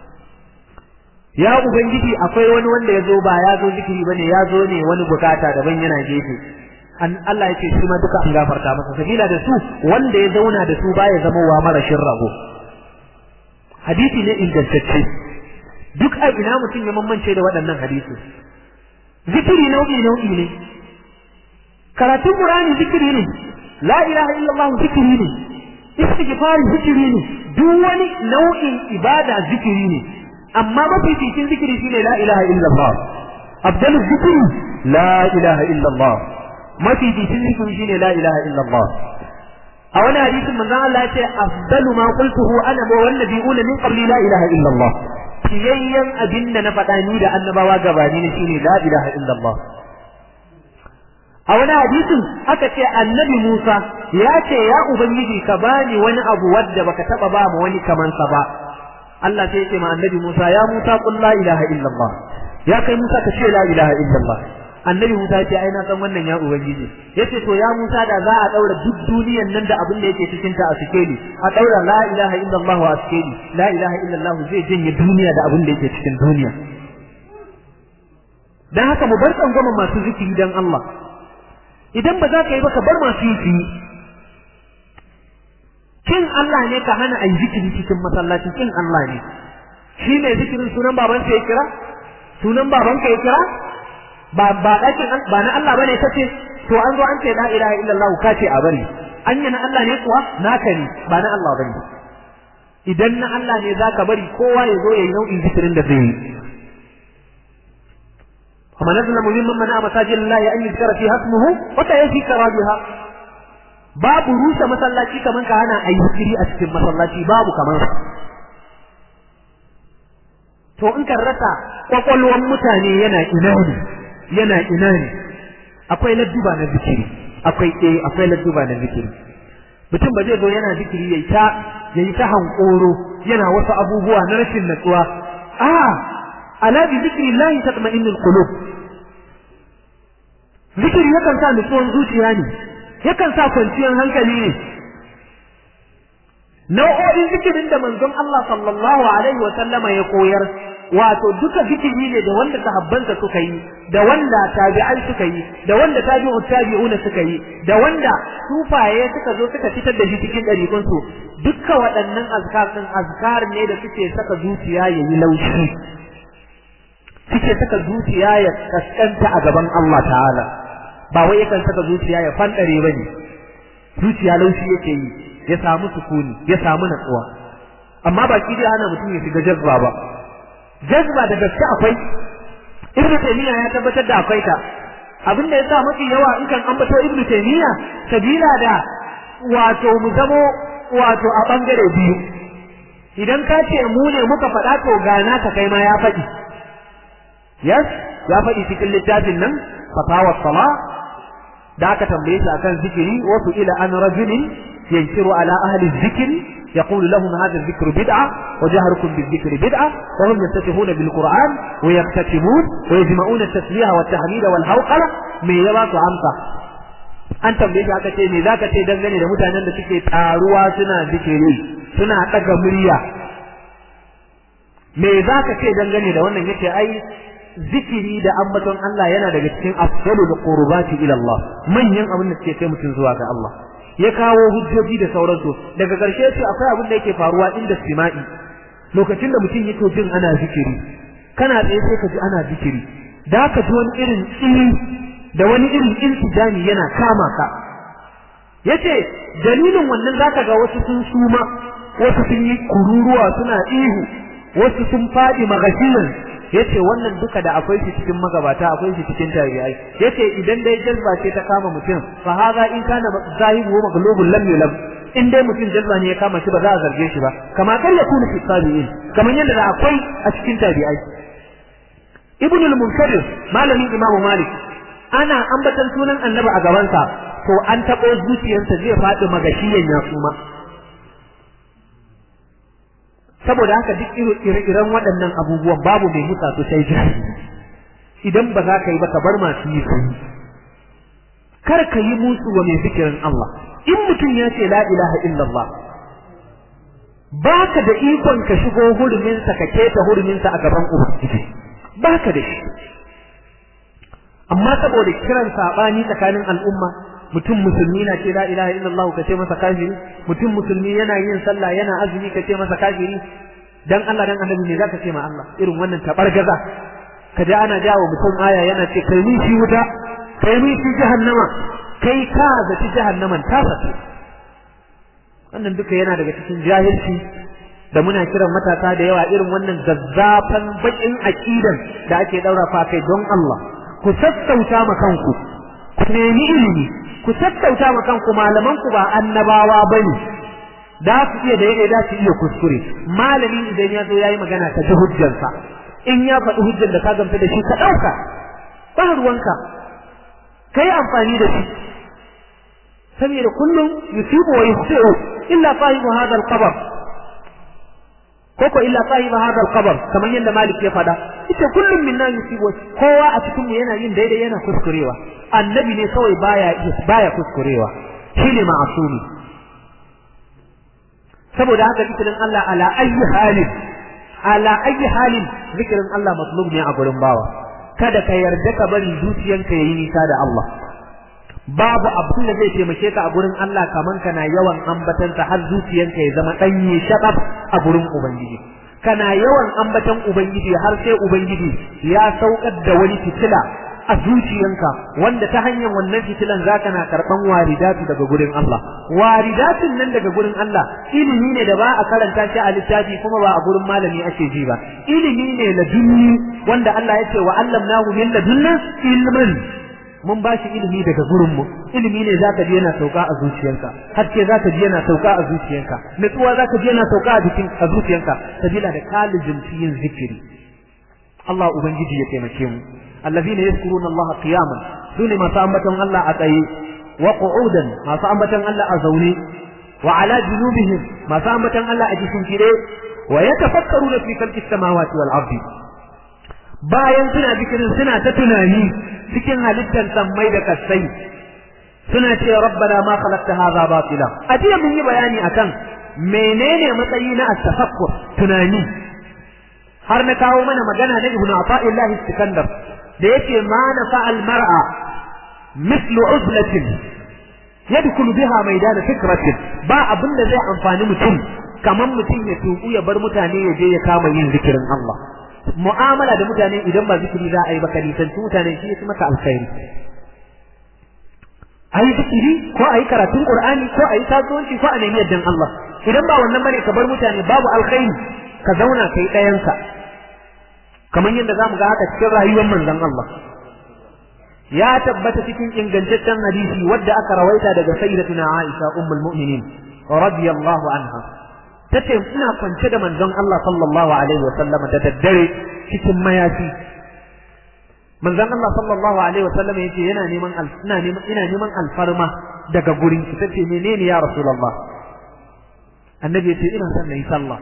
S3: ya ubangiji akwai wani wanda ya zo ba ya zo zikiri bane ya zo ne wani bukata daban yana gefe an Allah ya ce shi ma duka an gafarta masa sabila da su wanda ya zauna da su baya zama wa marashin rago hadisi ne ingantacce duk a ina mutum ya mamance da waɗannan hadisi zikiri nau'i nau'i ne karatun qur'ani zikiri ne la ilaha illallah zikiri ne istighfari zikiri ne duk wani nau'in ibada zikiri ne amma mafificin zikiri shine la ilaha illallah abdalu zikiri la ilaha illallah mafificin zikiri shine la ilaha illallah a wani hadisin manzon Allah ya ce afdalu ma qultuhu ana wa wan nabiyuna min qabli la ilaha illallah fiyayyan abinda na faɗa ni da annabawa gabani ne shine la ilaha illallah a wani hadisin aka ce annabi Musa ya ce ya ubangiji ka bani wani abu wadda baka taba ba mu wani kaman sa ba Allah sai ya ce ma annabi Musa ya Musa qul la ilaha illallah ya kai Musa ka ce la ilaha illallah annabi Musa ya ce ai na san wannan ya ubangiji yace to ya Musa da za a daura duk duniyan nan da abin da yake cikin ta a sikeli a daura la ilaha illallah a sikeli la ilaha illallah zai janye duniya da abin da yake cikin duniya dan haka mu bar tsangwamin masu zikiri dan Allah idan ba za ka yi ba ka bar masu yi kin Allah ne ka hana ayi zikiri cikin masallaci kin Allah ne shi ne zikirin sunan babansa ya kira sunan babanka ya kira ba ba dakin ba na Allah bane kace to an zo an ce la ilaha illallah ka ce a bari anya na Allah ne kuwa naka ne ba na Allah bane idan na Allah ne zaka bari kowa ya zo yayi nau'in zikirin da zai yi ومن أظلم ممن منع مساجد الله أن يذكر فيها اسمه وكيفي كرابها باب روس مسلاتي كمان كان أي ذكري أسكن مسلاتي باب كمان to in kan rasa kwakwalwan mutane yana ina ne yana ina ne akwai ladduba na zikiri akwai eh akwai ladduba na zikiri mutum ba zai zo yana zikiri yayi ta yayi ta hankoro yana wasu abubuwa na rashin natsuwa a ala bi zikrillahi tatma'innul qulub zikiri yakan sa nutsuwan zuciya ne yakan sa kwanciyar hankali ne nau'o'in zikirin da manzon Allah sallallahu alaihi wa sallama ya koyar wato duka zikiri ne da wanda sahabbansa suka yi da wanda tabi'ai suka yi da wanda tabi'u tabi'una suka yi da wanda sufaye suka zo suka fitar da shi cikin ɗariƙun su dukkan waɗannan azkar din azkar ne da suke saka zuciya yayi laushi suke saka zuciya ya kaskanta a gaban Allah ta'ala ba wai yakan saka zuciya ya fandare bane zuciya laushi yake yi ya samu sukuni ya samu natsuwa amma ba ki dai ana mutum ya shiga jazba ba jazba da gaske akwai ibnu taymiya ya tabbatar da akwai ta abin da yasa mafi yawa in kan ambato ibnu taymiya sabila da wato mu zamo wato a bangare biyu idan ka ce mu ne muka faɗa to gana ka kai ma ya faɗi yes ya faɗi cikin littafin nan fatawa sala da aka tambaye shi akan zikiri wasu ila an rajulin yankiru ala ahli zikiri يقول لهم هذا الذكر بدعة وجهركم بالذكر بدعة وهم يفتتحون بالقرآن ويكتتمون ويجمعون التسبيح والتحميد والهوقلة من يبات عمقة an tambaye shi aka ce me zaka ce dangane da mutanen da suke taruwa suna zikiri suna daga murya me zaka ce dangane da wannan yace ai zikiri da ambaton Allah yana daga cikin afdalul qurbati ila Allah manyan abin da suke kai mutum zuwa ga Allah ya kawo hujjoji da sauransu daga ƙarshe ce akwai abin da yake faruwa inda sima'i lokacin da mutum yake jin ana zikiri kana tsaye sai ka ji ana zikiri da ka ji wani irin tsini da wani irin intijani yana kama ka yace dalilin wannan zaka ga wasu sun suma wasu sun yi kururuwa suna ihu wasu sun faɗi magashiyan yace wannan duka da akwai shi cikin magabata akwai shi cikin tabi'ai yace idan dai jazba ce ta kama mutum fa haza in kana zahibu maglubun lam yulam in dai mutum jazba ne ya kama shi ba za a zarge shi ba kama kar ya kuna fi tabi'in kamar yadda da akwai a cikin tabi'ai ibn al-munkadir malamin imamu malik ana ambatan sunan annabi a gabansa to an taɓo zuciyarsa zai faɗi magashiyan ya suma saboda haka duk ire-iren waɗannan abubuwan babu mai musa su sai jahili idan ba za ka yi ba ka bar masu yi su kar ka yi musu wa mai zikirin Allah in mutum ya ce la ilaha illallah baka da ikon ka shigo huruminsa ka keta huruminsa a gaban ubangiji baka da shi amma saboda kiran sabani tsakanin al'umma mutum musulmi na ce la ilaha illallah ka ce masa kafiri mutum musulmi yana yin sallah yana azumi ka ce masa kafiri dan Allah dan annabi ne zaka ce ma Allah irin wannan tabargaza ka ji ana jawo mutum aya yana ce kai ni shi wuta kai ni shi jahannama kai ka zaci jahannaman ta fata wannan duka yana daga cikin jahilci da muna kiran matasa da yawa irin wannan zazzafan bakin aqidan da ake daura fa kai don Allah ku sassauta ma kanku ku nemi ilimi ku sassauta ma kanku malaman ku ba annabawa bane da su iya da yake da su iya kuskure malami idan ya zo yayi magana ka ji hujjarsa in ya faɗi hujjar da ka gamsu da shi ka ɗauka ba ruwanka kai amfani da shi saboda kullum yusibu wa yusiru illa sahibu hadha al-qabr koko illa sahibu hadha al-qabr kamar yadda malik ya faɗa ita kullum minna yusibu kowa a cikin mu yana yin daidai yana kuskurewa annabi ne kawai baya baya kuskurewa shine ma'asumi saboda haka zikirin Allah ala ayyi halin ala ayyi halin zikirin Allah matlub ne a gurin bawa kada ka yarda ka bari zuciyanka yayi nisa da Allah babu abin da zai taimake ka a gurin Allah kaman kana yawan ambatansa har zuciyanka ya zama danye shakaf a gurin ubangiji kana yawan ambatan ubangiji har sai ubangiji ya saukar da wani fitila a zuciyanka wanda ta hanyar wannan fitilan zaka na karban waridatu daga gurin Allah waridatun nan daga gurin Allah ilimi ne da ba a karanta shi a littafi kuma ba a gurin malami ake ji ba ilimi ne ladunni wanda Allah ya ce wa allamnahu min ladunna ilman mun ba shi ilimi daga gurin mu ilimi ne zaka ji yana sauka a zuciyanka haske zaka ji yana sauka a zuciyanka nutsuwa zaka ji yana sauka a jikin a zuciyanka sabila da kalijin yin zikiri Allah ubangiji ya taimake mu الذين يذكرون الله قياما دون ما سأمتهم الله أتأي وقعودا ما سأمتهم الله أزوني وعلى جنوبهم ما سأمتهم الله أجسم كده ويتفكرون في خلق السماوات والأرض bayan suna bikirin suna ta tunani cikin halittar sammai da kasai suna ce rabbana ma khalaqta hadha batila a jiya mun yi bayani akan menene matsayi na at-tafakkur tunani har na kawo mana magana na ibnu ata'illah iskandar da yake ma na fa'al mar'a mislu uzlatin yadkhulu biha maidan fikratin ba abin da zai amfani mutum kaman mutum ya tuku ya bar mutane ya je ya kama yin zikirin Allah mu'amala da mutane idan ba zikiri za a yi ba kalitanci mutane shi ya maka alkhairi a yi zikiri ko a yi karatun qur'ani ko a yi kasuwanci ko a nemi yaddan Allah idan ba wannan bane ka bar mutane babu alkhairi ka zauna kai ɗayansa kamar yadda zamu ga haka cikin rayuwar manzon Allah ya tabbata cikin ingantaccen hadisi wadda aka rawaita daga sayyidatuna Aisha ummul mu'minin radiyallahu anha tace ina kwance da manzon Allah sallallahu alaihi wasallam da daddare cikin mayafi manzon Allah sallallahu alaihi wasallam yace yana neman ina neman ina neman alfarma daga gurin ki tace menene ya rasulullah annabi yace ina son nayi sallah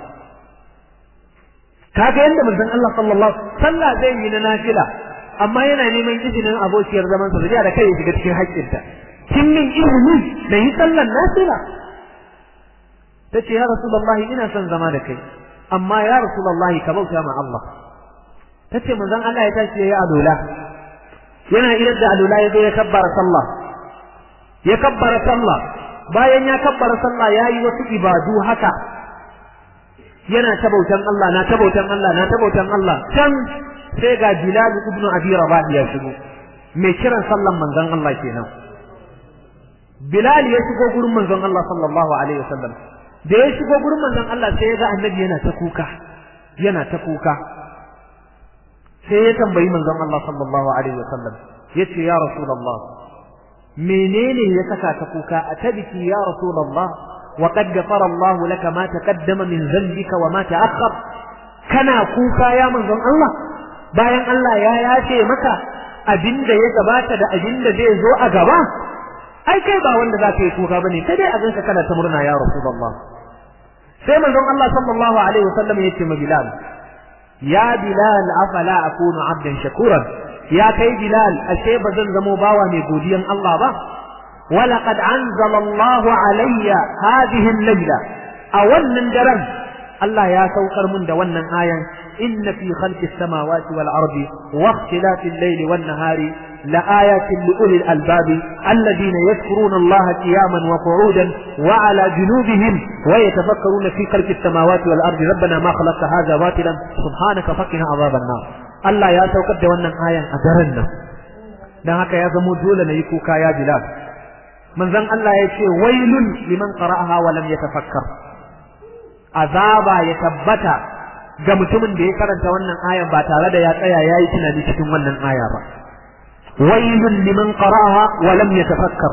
S3: kaga yanda manzon Allah sallallahu sallah zai yi na nafila amma yana neman izinin abokiyar zaman sa da kai ya shiga cikin haƙƙinta kin min izini na yi sallar nafila tace ya rasulullahi ina son zama da kai amma ya rasulullahi ka bauta ma Allah tace manzon Allah ya tashi yayi alula yana idan da alula ya zo ya kabbara sallah ya kabbara sallah bayan ya kabbara sallah yayi wasu ibadu haka yana ta bautan Allah na ta bautan Allah na ta bautan Allah can sai ga Bilal ibn Abi Rabah ya shigo mai kiran sallan manzon Allah kenan Bilal ya shigo gurin manzon Allah sallallahu alaihi wasallam da ya shigo gurin manzon Allah sai ya ga annabi yana ta kuka yana ta kuka sai ya tambayi manzon Allah sallallahu alaihi wasallam yace ya rasulullah menene ya saka ka kuka atabiki ya rasulullah wa qad ghafara Allah laka ma taqaddama min dhanbika wa ma ta'akhkhar kana kuka ya manzon Allah bayan Allah ya yace maka abinda ya gabata da abinda zai zo a gaba ai kai ba wanda zaka yi kuka bane sai dai a ganka kana ta murna ya rasulullah sai manzon Allah sallallahu alaihi wasallam yace ma Bilal ya Bilal afala akunu abdan shakuran ya kai Bilal ashe bazan zamo bawa mai godiyan Allah ba ولقد أنزل الله علي هذه الليلة أولا درم الله يا سوكر من دوانا آية إن في خلق السماوات والأرض واختلاف الليل والنهار لآيات لأولي الألباب الذين يذكرون الله قياما وقعودا وعلى جنوبهم ويتفكرون في خلق السماوات والأرض ربنا ما خلقت هذا باطلا سبحانك فقنا عذاب النار الله يا سوكر دوانا آية أدرنا dan haka ya zamo dole na yi kuka ya Bilal manzon Allah ya ce wailun liman qara'aha wa lam yatafakkar azaba ya tabbata ga mutumin da ya karanta wannan ayan ba tare da ya tsaya yayi tunani cikin wannan aya ba wailun liman qara'aha wa lam yatafakkar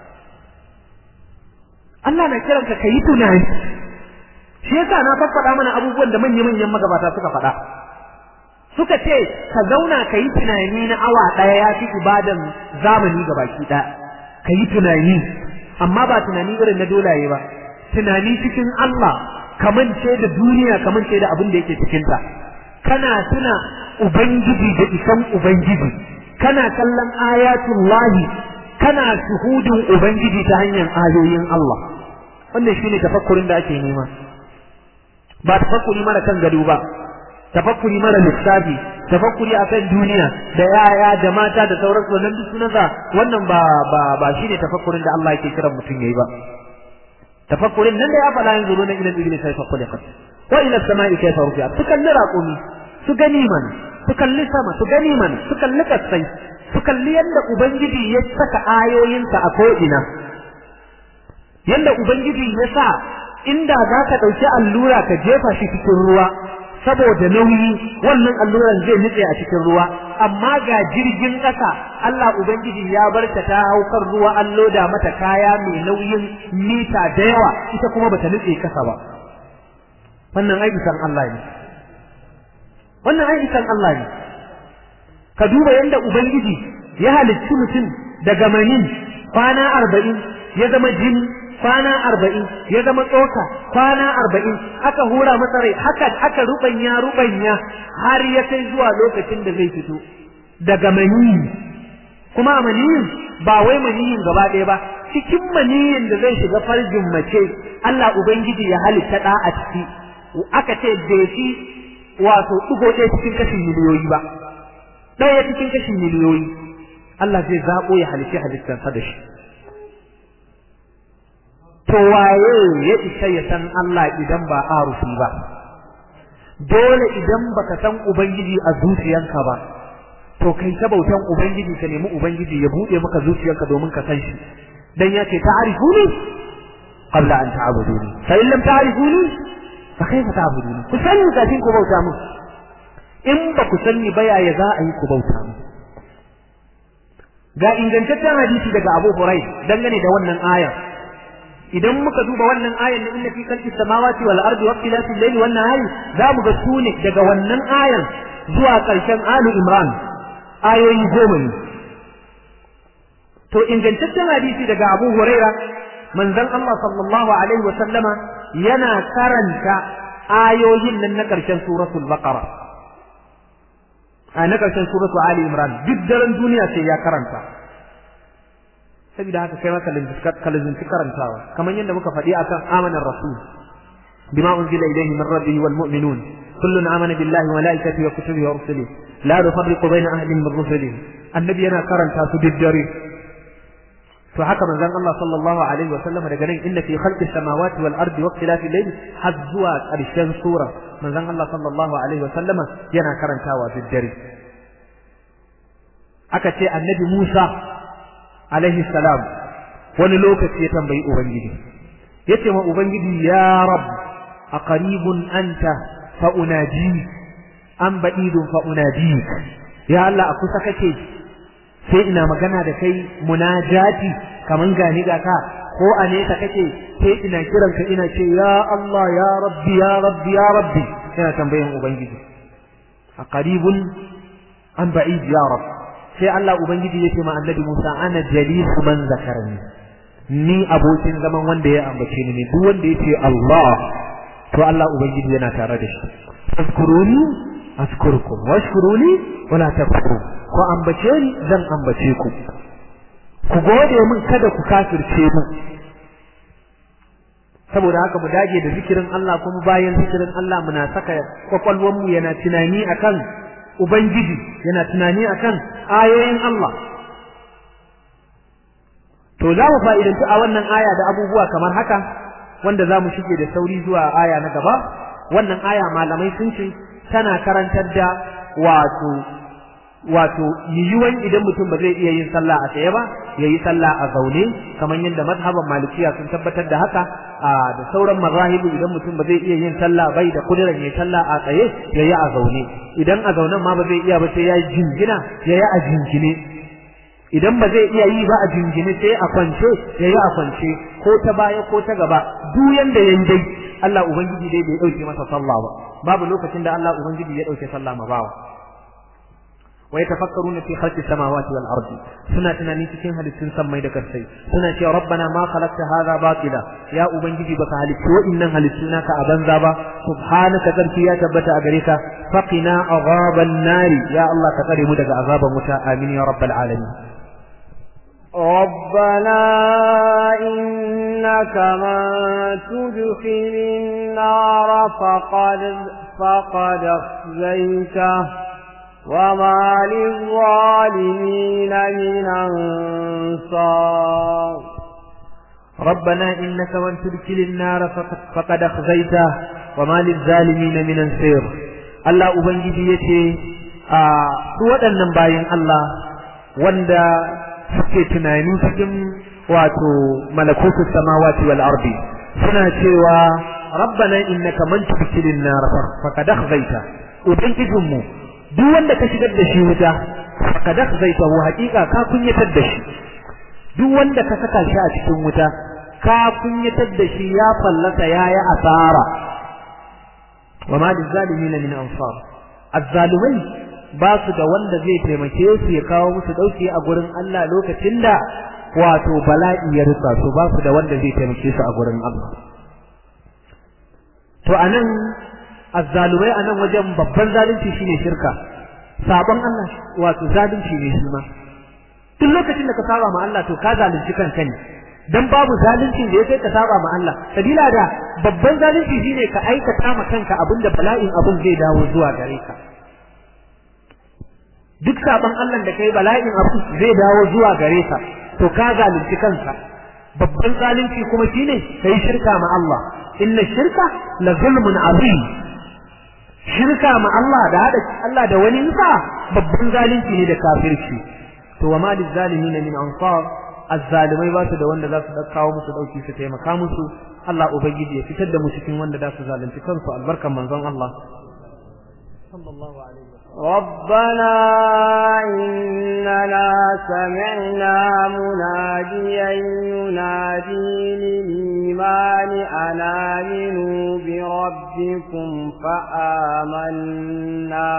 S3: Allah na kiranka kayi tunani shi yasa na faffada mana abubuwan da manya-manyan magabata suka faɗa suka ce ka zauna ka yi tunani na awa ɗaya ya fi ibadan zamani ga baki ɗaya ka yi tunani amma ba tunani irin na dolaye ba tunani cikin Allah kamance da duniya kamance da abin da yake cikinta kana tuna ubangiji da isan ubangiji kana kallon ayatullahi kana shuhudin ubangiji ta hanyar ayoyin Allah wannan shine tafakkurin da ake nema ba tafakkuri mara kan gado ba tafakkuri mara lissafi tafakkuri akan duniya da yaya da mata da sauransu wannan duk sunansa wannan ba ba ba shine tafakkurin da Allah yake kiran mutum yayi ba tafakkurin nan da ya faɗa yanzu na ilal ibli sai fakkuli qad wa ila samai kayfa rufi'at su kalli raqumi su gani man su kalli sama su gani man su kalli kasai su kalli yadda ubangiji ya saka ayoyinsa a ko'ina yadda ubangiji ya sa inda za ka ɗauki allura ka jefa shi cikin ruwa saboda nauyi wannan alluran zai nutse a cikin ruwa amma ga jirgin ƙasa Allah ubangiji ya bar ta ta haukar ruwa an loda mata kaya mai nauyin mita da yawa ita kuma bata nutse kasa ba wannan aikisan Allah ne wannan aikisan Allah ne ka duba yadda ubangiji ya halicci mutum daga manin kwana arba'in ya zama jini kwana arba'in ya zama tsoka kwana arba'in aka hura masa rai haka aka rubanya rubanya har ya kai zuwa lokacin da zai fito daga maniyi kuma a maniyin ba wai maniyin gaba ɗaya ba cikin maniyin da zai shiga farjin mace Allah ubangiji ya halitta ɗa a ciki aka ce bai shi wato ɗigo ɗaya cikin kashin miliyoyi ba ɗaya cikin kashin miliyoyi Allah zai zaɓo ya halitta halittarsa da shi to waye ya isa ya san Allah idan ba arufi ba dole idan baka san ubangiji a zuciyanka ba to kai ta bautan ubangiji ka nemi ubangiji ya bude maka zuciyarka domin ka san shi dan yace ta'rifuni qabla an ta'buduni fa in lam ta'rifuni fa kayfa ta'buduni ku sani kafin ku bauta mu in ba ku sani ba yaya za a yi ku bauta mu ga ingantaccen hadisi daga Abu Hurairah dangane da wannan aya idan muka duba wannan ayan na inna fi khalqis samawati wal ardi wa ikhtilafil layli wan nahari za mu ga sune daga wannan ayan zuwa karshen alu imran ayoyi goma ne to ingantaccen hadisi daga Abu Huraira manzon Allah sallallahu alaihi wa sallama yana karanta ayoyin nan na karshen suratul baqara a na karshen suratul ali imran duk daren duniya sai ya karanta saboda haka kai maka kalzinci karantawa kamar yadda muka faɗi akan amanar rasul bima unzila ilayhi min rabbihi wal mu'minun kullun amana billahi wa malaikatihi wa kutubihi wa rusulihi la nufarriqu bayna ahadin min rusulihi annabi yana karanta su diddare to haka manzon Allah sallallahu alaihi wa sallam daga nan inna fi khalqi samawati wal ardi wa ikhtilafi al-layl har zuwa ƙarshen sura manzon Allah sallallahu alaihi wa sallama yana karantawa diddare aka ce annabi Musa alaihi salam wani lokaci ya tambayi ubangiji yace ma ubangiji ya rab aqaribun anta fa unaji an ba'idun fa unadik ya Allah a kusa kake sai ina magana da kai munajati kaman gani ga ka ko a nesa kake sai ina kiran ka ina ce ya Allah ya rabbi ya rabbi ya rabbi ina tambayan ubangiji a qaribun an ba'id ya rabb sai Allah ubangiji ya ce ma annabi Musa ana jalisu man zakarani ni abokin zaman wanda ya ambace ni ne duk wanda ya ce Allah to Allah ubangiji yana tare da shi fazkuruni azkurkum washkuruni wala takfurun ko ambace ni zan ambace ku ku gode min kada ku kafirce mu saboda haka mu dage da zikirin Allah kuma bayan zikirin Allah muna saka kwakwalwar mu yana tunani akan ubangiji yana tunani akan ayoyin Allah to za mu fa'idantu a wannan aya da abubuwa kamar haka wanda za mu shige da sauri zuwa aya na gaba wannan aya malamai sun ce tana karantar da wato wato yiwuwan idan mutum ba zai iya yin sallah a tsaye ba ya yi sallah a zaune kamar yadda mazhaban malikiya sun tabbatar da haka da sauran mazahibu idan mutum ba zai iya yin sallah bai da kudirar ya sallah a tsaye ya yi a zaune idan a zaunen ma ba zai iya ba sai ya jingina ya yi a jingine idan ba zai iya yi ba a jingine sai a kwance ya yi a kwance ko ta baya ko ta gaba duk yanda yayi dai Allah ubangiji dai bai dauke masa sallah ba babu lokacin da Allah ubangiji ya dauke sallah ma bawa wa yatafakkaruna fi khalqis samawati wal ardi suna tunani cikin halittun sammai da karsai suna cewa rabbana ma khalaqta hadha batila ya ubangiji baka halittu wa'innan halittu naka a banza ba subhanaka zarki ya tabbata a gare ka faqina azaban nari ya Allah ka tsare mu daga azaban wuta amin ya rabbal alamin
S2: ربنا إنك من تدخل النار فقد فقد أخزيته وما للظالمين من أنصار
S3: ربنا إنك من تدخل النار فقد, فقد أخزيته وما للظالمين من أنصير الله أبنجي يتي آه سوى النباين الله wanda suke tunani cikin wato malakutus samawati wal ardi suna cewa rabbana innaka man tudkhilin nar faqad akhzaita ubangijin mu duk wanda ka shigar da shi wuta faqad akhzaita wa haqiqa ka kunyatar da shi duk wanda ka saka shi a cikin wuta ka kunyatar da shi ya fallasa yayi asara wa ma lizalimin min ansar azzalumai ba su da wanda zai taimake su ya kawo musu dauki a gurin Allah lokacin da wato bala'i ya rufa su ba su da wanda zai taimake su a gurin Allah to anan azzalumai anan wajen babban zalunci shine shirka sabon Allah wato zalunci ne shi ma duk lokacin da ka saba ma Allah to ka zalunci kanka ne dan babu zalunci da yake ka saba ma Allah sabila da babban zalunci shine ka aikata ma kanka abinda bala'in abin zai dawo zuwa gare ka duk saban Allah da kai bala'in abu zai dawo zuwa gare ka to ka zalunci kanka babban zalunci kuma shine kai shirka ma Allah inna shirka la zulmun azim shirka ma Allah da hada Allah da wani nsa babban zalunci ne da kafirci to wa ma lizalimin min ansar azzalimai ba su da wanda za su kawo musu dauki su taimaka musu Allah ubangiji ya fitar da mu cikin wanda za su zalunci kansu albarkan manzon Allah sallallahu alaihi
S2: ربنا إننا سمعنا مناديا ينادي للإيمان أن آمنوا بربكم فآمنا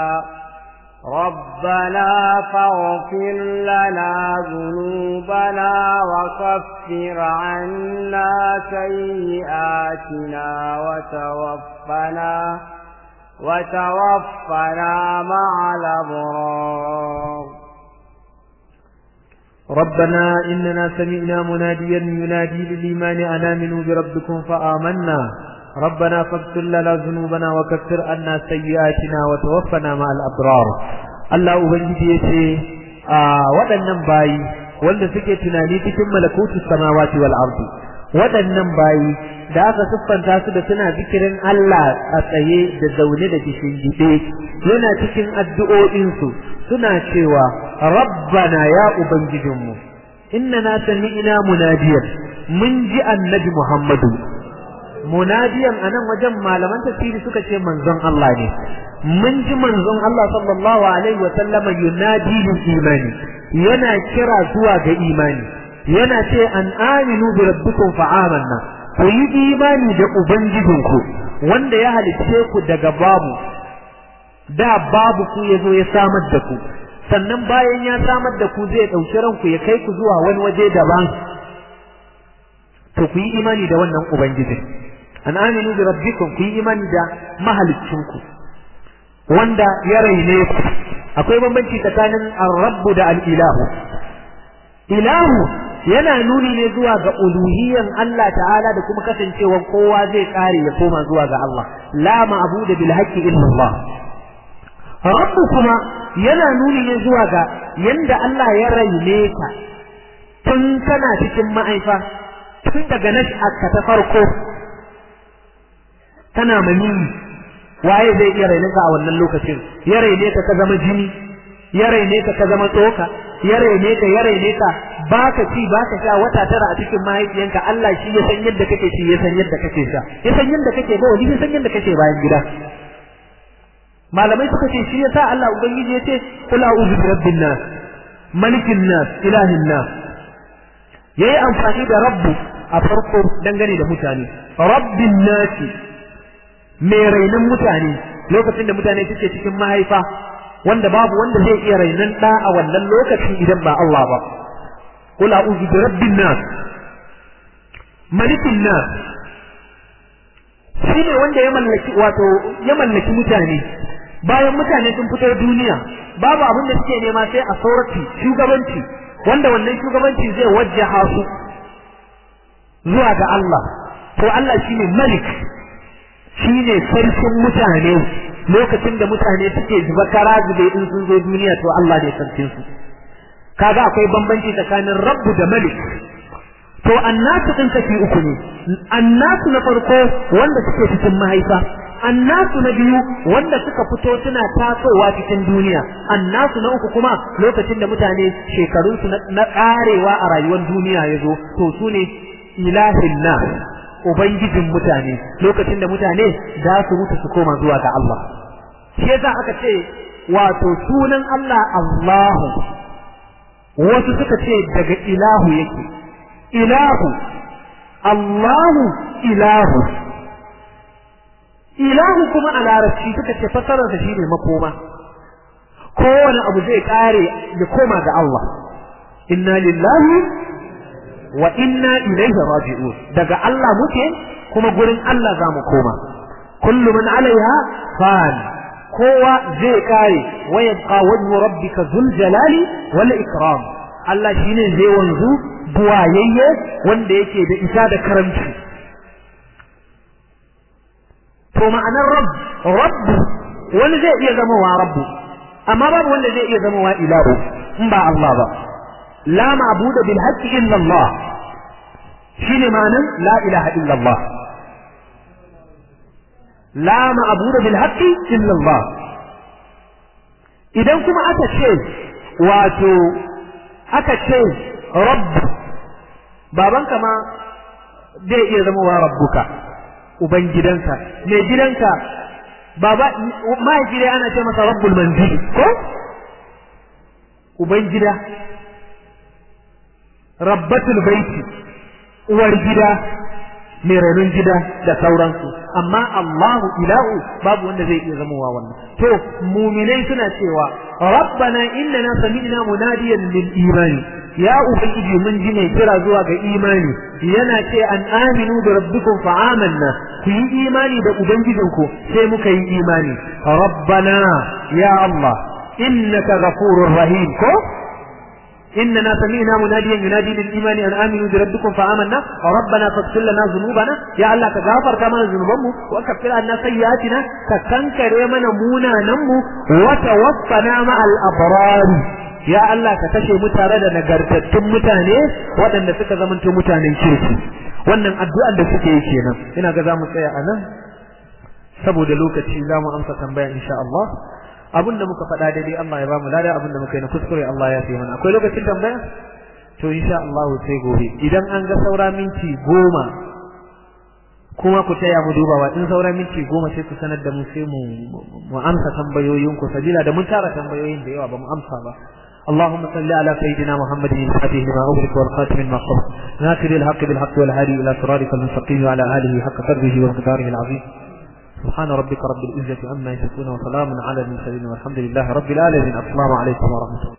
S2: ربنا فاغفر لنا ذنوبنا وكفر عنا سيئاتنا وتوفنا وتوفنا مع الأبرار
S3: ربنا إننا سمعنا مناديا ينادي للإيمان أن آمنوا بربكم فآمنا ربنا فاغفر لنا ذنوبنا وكفر عنا سيئاتنا وتوفنا مع الأبرار الله أبنجي يتي waɗannan bayi wanda suke tunani cikin malakutu samawati wal ardi waɗannan bayi da aka siffanta su da suna zikirin Allah a tsaye da zaune da kishin gide yana cikin addu'o'insu suna cewa rabbana ya ubangijinmu innana sami'na munadiyan mun ji annabi Muhammadu munadiyan anan wajen malaman tafsiri suka ce manzon Allah ne mun ji manzon Allah sallallahu alaihi wa sallama yunadi lil imani yana kira zuwa ga imani yana ce an aminu bi rabbikum fa amanna ku yi imani da ubangijinku wanda ya halicce ku daga babu da babu ku ya zo ya samar da ku sannan bayan ya samar da ku zai ɗauki ranku ya kai ku zuwa wani waje daban to ku yi imani da wannan ubangiji an aminu bi rabbikum ku yi imani da mahaliccinku wanda ya raine ku akwai bambanci tsakanin ar-rabbu da al-ilahu ilahu yana nuni ne zuwa ga uluhiyyan Allah ta'ala da kuma kasancewan kowa zai kare ya koma zuwa ga Allah la ma'budu bil haqqi illa Allah rabbu kuma yana nuni ne zuwa ga yanda Allah ya raine ka tun kana cikin ma'aifa tun daga nash'arka ta farko kana manini waye zai iya raine ka a wannan lokacin ya raine ka ka zama jini ya raine ka ka zama tsoka ya raine ka ya raine ka baka ci baka sha wata tara a cikin mahaifiyanka Allah shi ya san yadda kake ci ya san yadda kake sha ya san yadda kake ba wani ya san yadda kake bayan gida malamai suka ce shi yasa Allah ubangiji ya ce kul a'udhu bi rabbin nas malikin nas ilahin nas yayi amfani da rabbu a farko dangane da mutane rabbin nas mai rainan mutane lokacin da mutane suke cikin mahaifa wanda babu wanda zai iya rainan da a wannan lokacin idan ba Allah ba kul a'udhu bi rabbin nas malikin nas shine wanda ya mallaki wato ya mallaki mutane bayan mutane sun fito duniya babu abin da suke nema sai a saurati shugabanci wanda wannan shugabanci zai wajjaha su zuwa ga Allah to Allah shine malik shine sarkin mutane lokacin da mutane suke zuba kara zube in sun zo duniya to Allah ne sarkin su kaga akwai bambanci tsakanin rabbu da malik to annasu din kashi uku ne annasu na farko wanda suke cikin mahaifa annasu na biyu wanda suka fito suna tasowa cikin duniya annasu na uku kuma lokacin da mutane shekarunsu na karewa a rayuwar duniya ya zo to su ne ilahin na ubangijin mutane lokacin da mutane za su mutu su koma zuwa ga Allah shi yasa aka ce wato sunan Allah Allahu wasu suka ce daga ilahu yake ilahu Allahu ilahu ilahu kuma a larabci suka ce fasararsa shine makoma kowane abu zai kare ya koma ga Allah inna lillahi wa inna ilaihi raji'un daga Allah muke kuma gurin Allah za mu koma kullu man alaiha fan kowa zai kare wa yabqa wajhu rabbika dhul jalali wal ikram Allah shine zai wanzu buwayayye wanda yake da isa da karamci to ma'anar rabb rabb wani zai iya zama wa rabbu amma babu wanda zai iya zama wa ilahu in ba Allah ba la ma'budu bil haqqi illa Allah shine ma'anar la ilaha illa Allah la ma'budu bil haqqi illa Allah idan kuma aka ce wato aka ce rabb babanka ma zai iya zama wa rabbuka uban gidanka mai gidanka baba mahaifi dai ana ce masa rabbul manzili ko uban gida rabbatul baiti uwar gida mai renon gida da sauransu amma Allahu ilahu babu wanda zai iya zamowa wannan to muminai suna cewa rabbana innana sami'na munadiyan lil imani ya ubangiji mun ji mai kira zuwa ga imani yana ce an aminu da rabbikum fa amanna ku yi imani da ubangijinku sai muka yi imani rabbana ya Allah innaka ghafurur rahim ko إننا سمعنا مناديا ينادي للإيمان أن آمنوا بربكم فآمنا ربنا فاغفر لنا ذنوبنا يا الله تغفر كما ذنوبنا وكفر عنا سيئاتنا كتنكر من مونا نمو وتوفنا مع الأبرار ya Allah ka kashe mu tare da nagartattun mutane waɗanda suka zamanto mutanen kirki wannan addu'ar da suke yi kenan ina ga za mu tsaya a nan saboda lokaci za mu amsa tambaya insha Allah abin da muka faɗa daidai Allah ya ba mu lada abin da muka yi na kuskure Allah ya fi mana akwai lokacin tambaya to insha Allah sai gobe idan an ga saura minti goma kuma ku taya mu dubawa in sauran minti goma sai ku sanar da mu sai mu mu amsa tambayoyin ku sabila da mun tara tambayoyin da yawa ba mu amsa ba اللهم صل على سيدنا محمد الفاتح لما أغلق والخاتم لما سبق ناصر الحق بالحق والهادي إلى صراطك المستقيم وعلى آله حق قدره ومقداره العظيم سبحان ربك رب العزة عما يصفون وسلام على المرسلين والحمد لله رب العالمين السلام عليكم ورحمة الله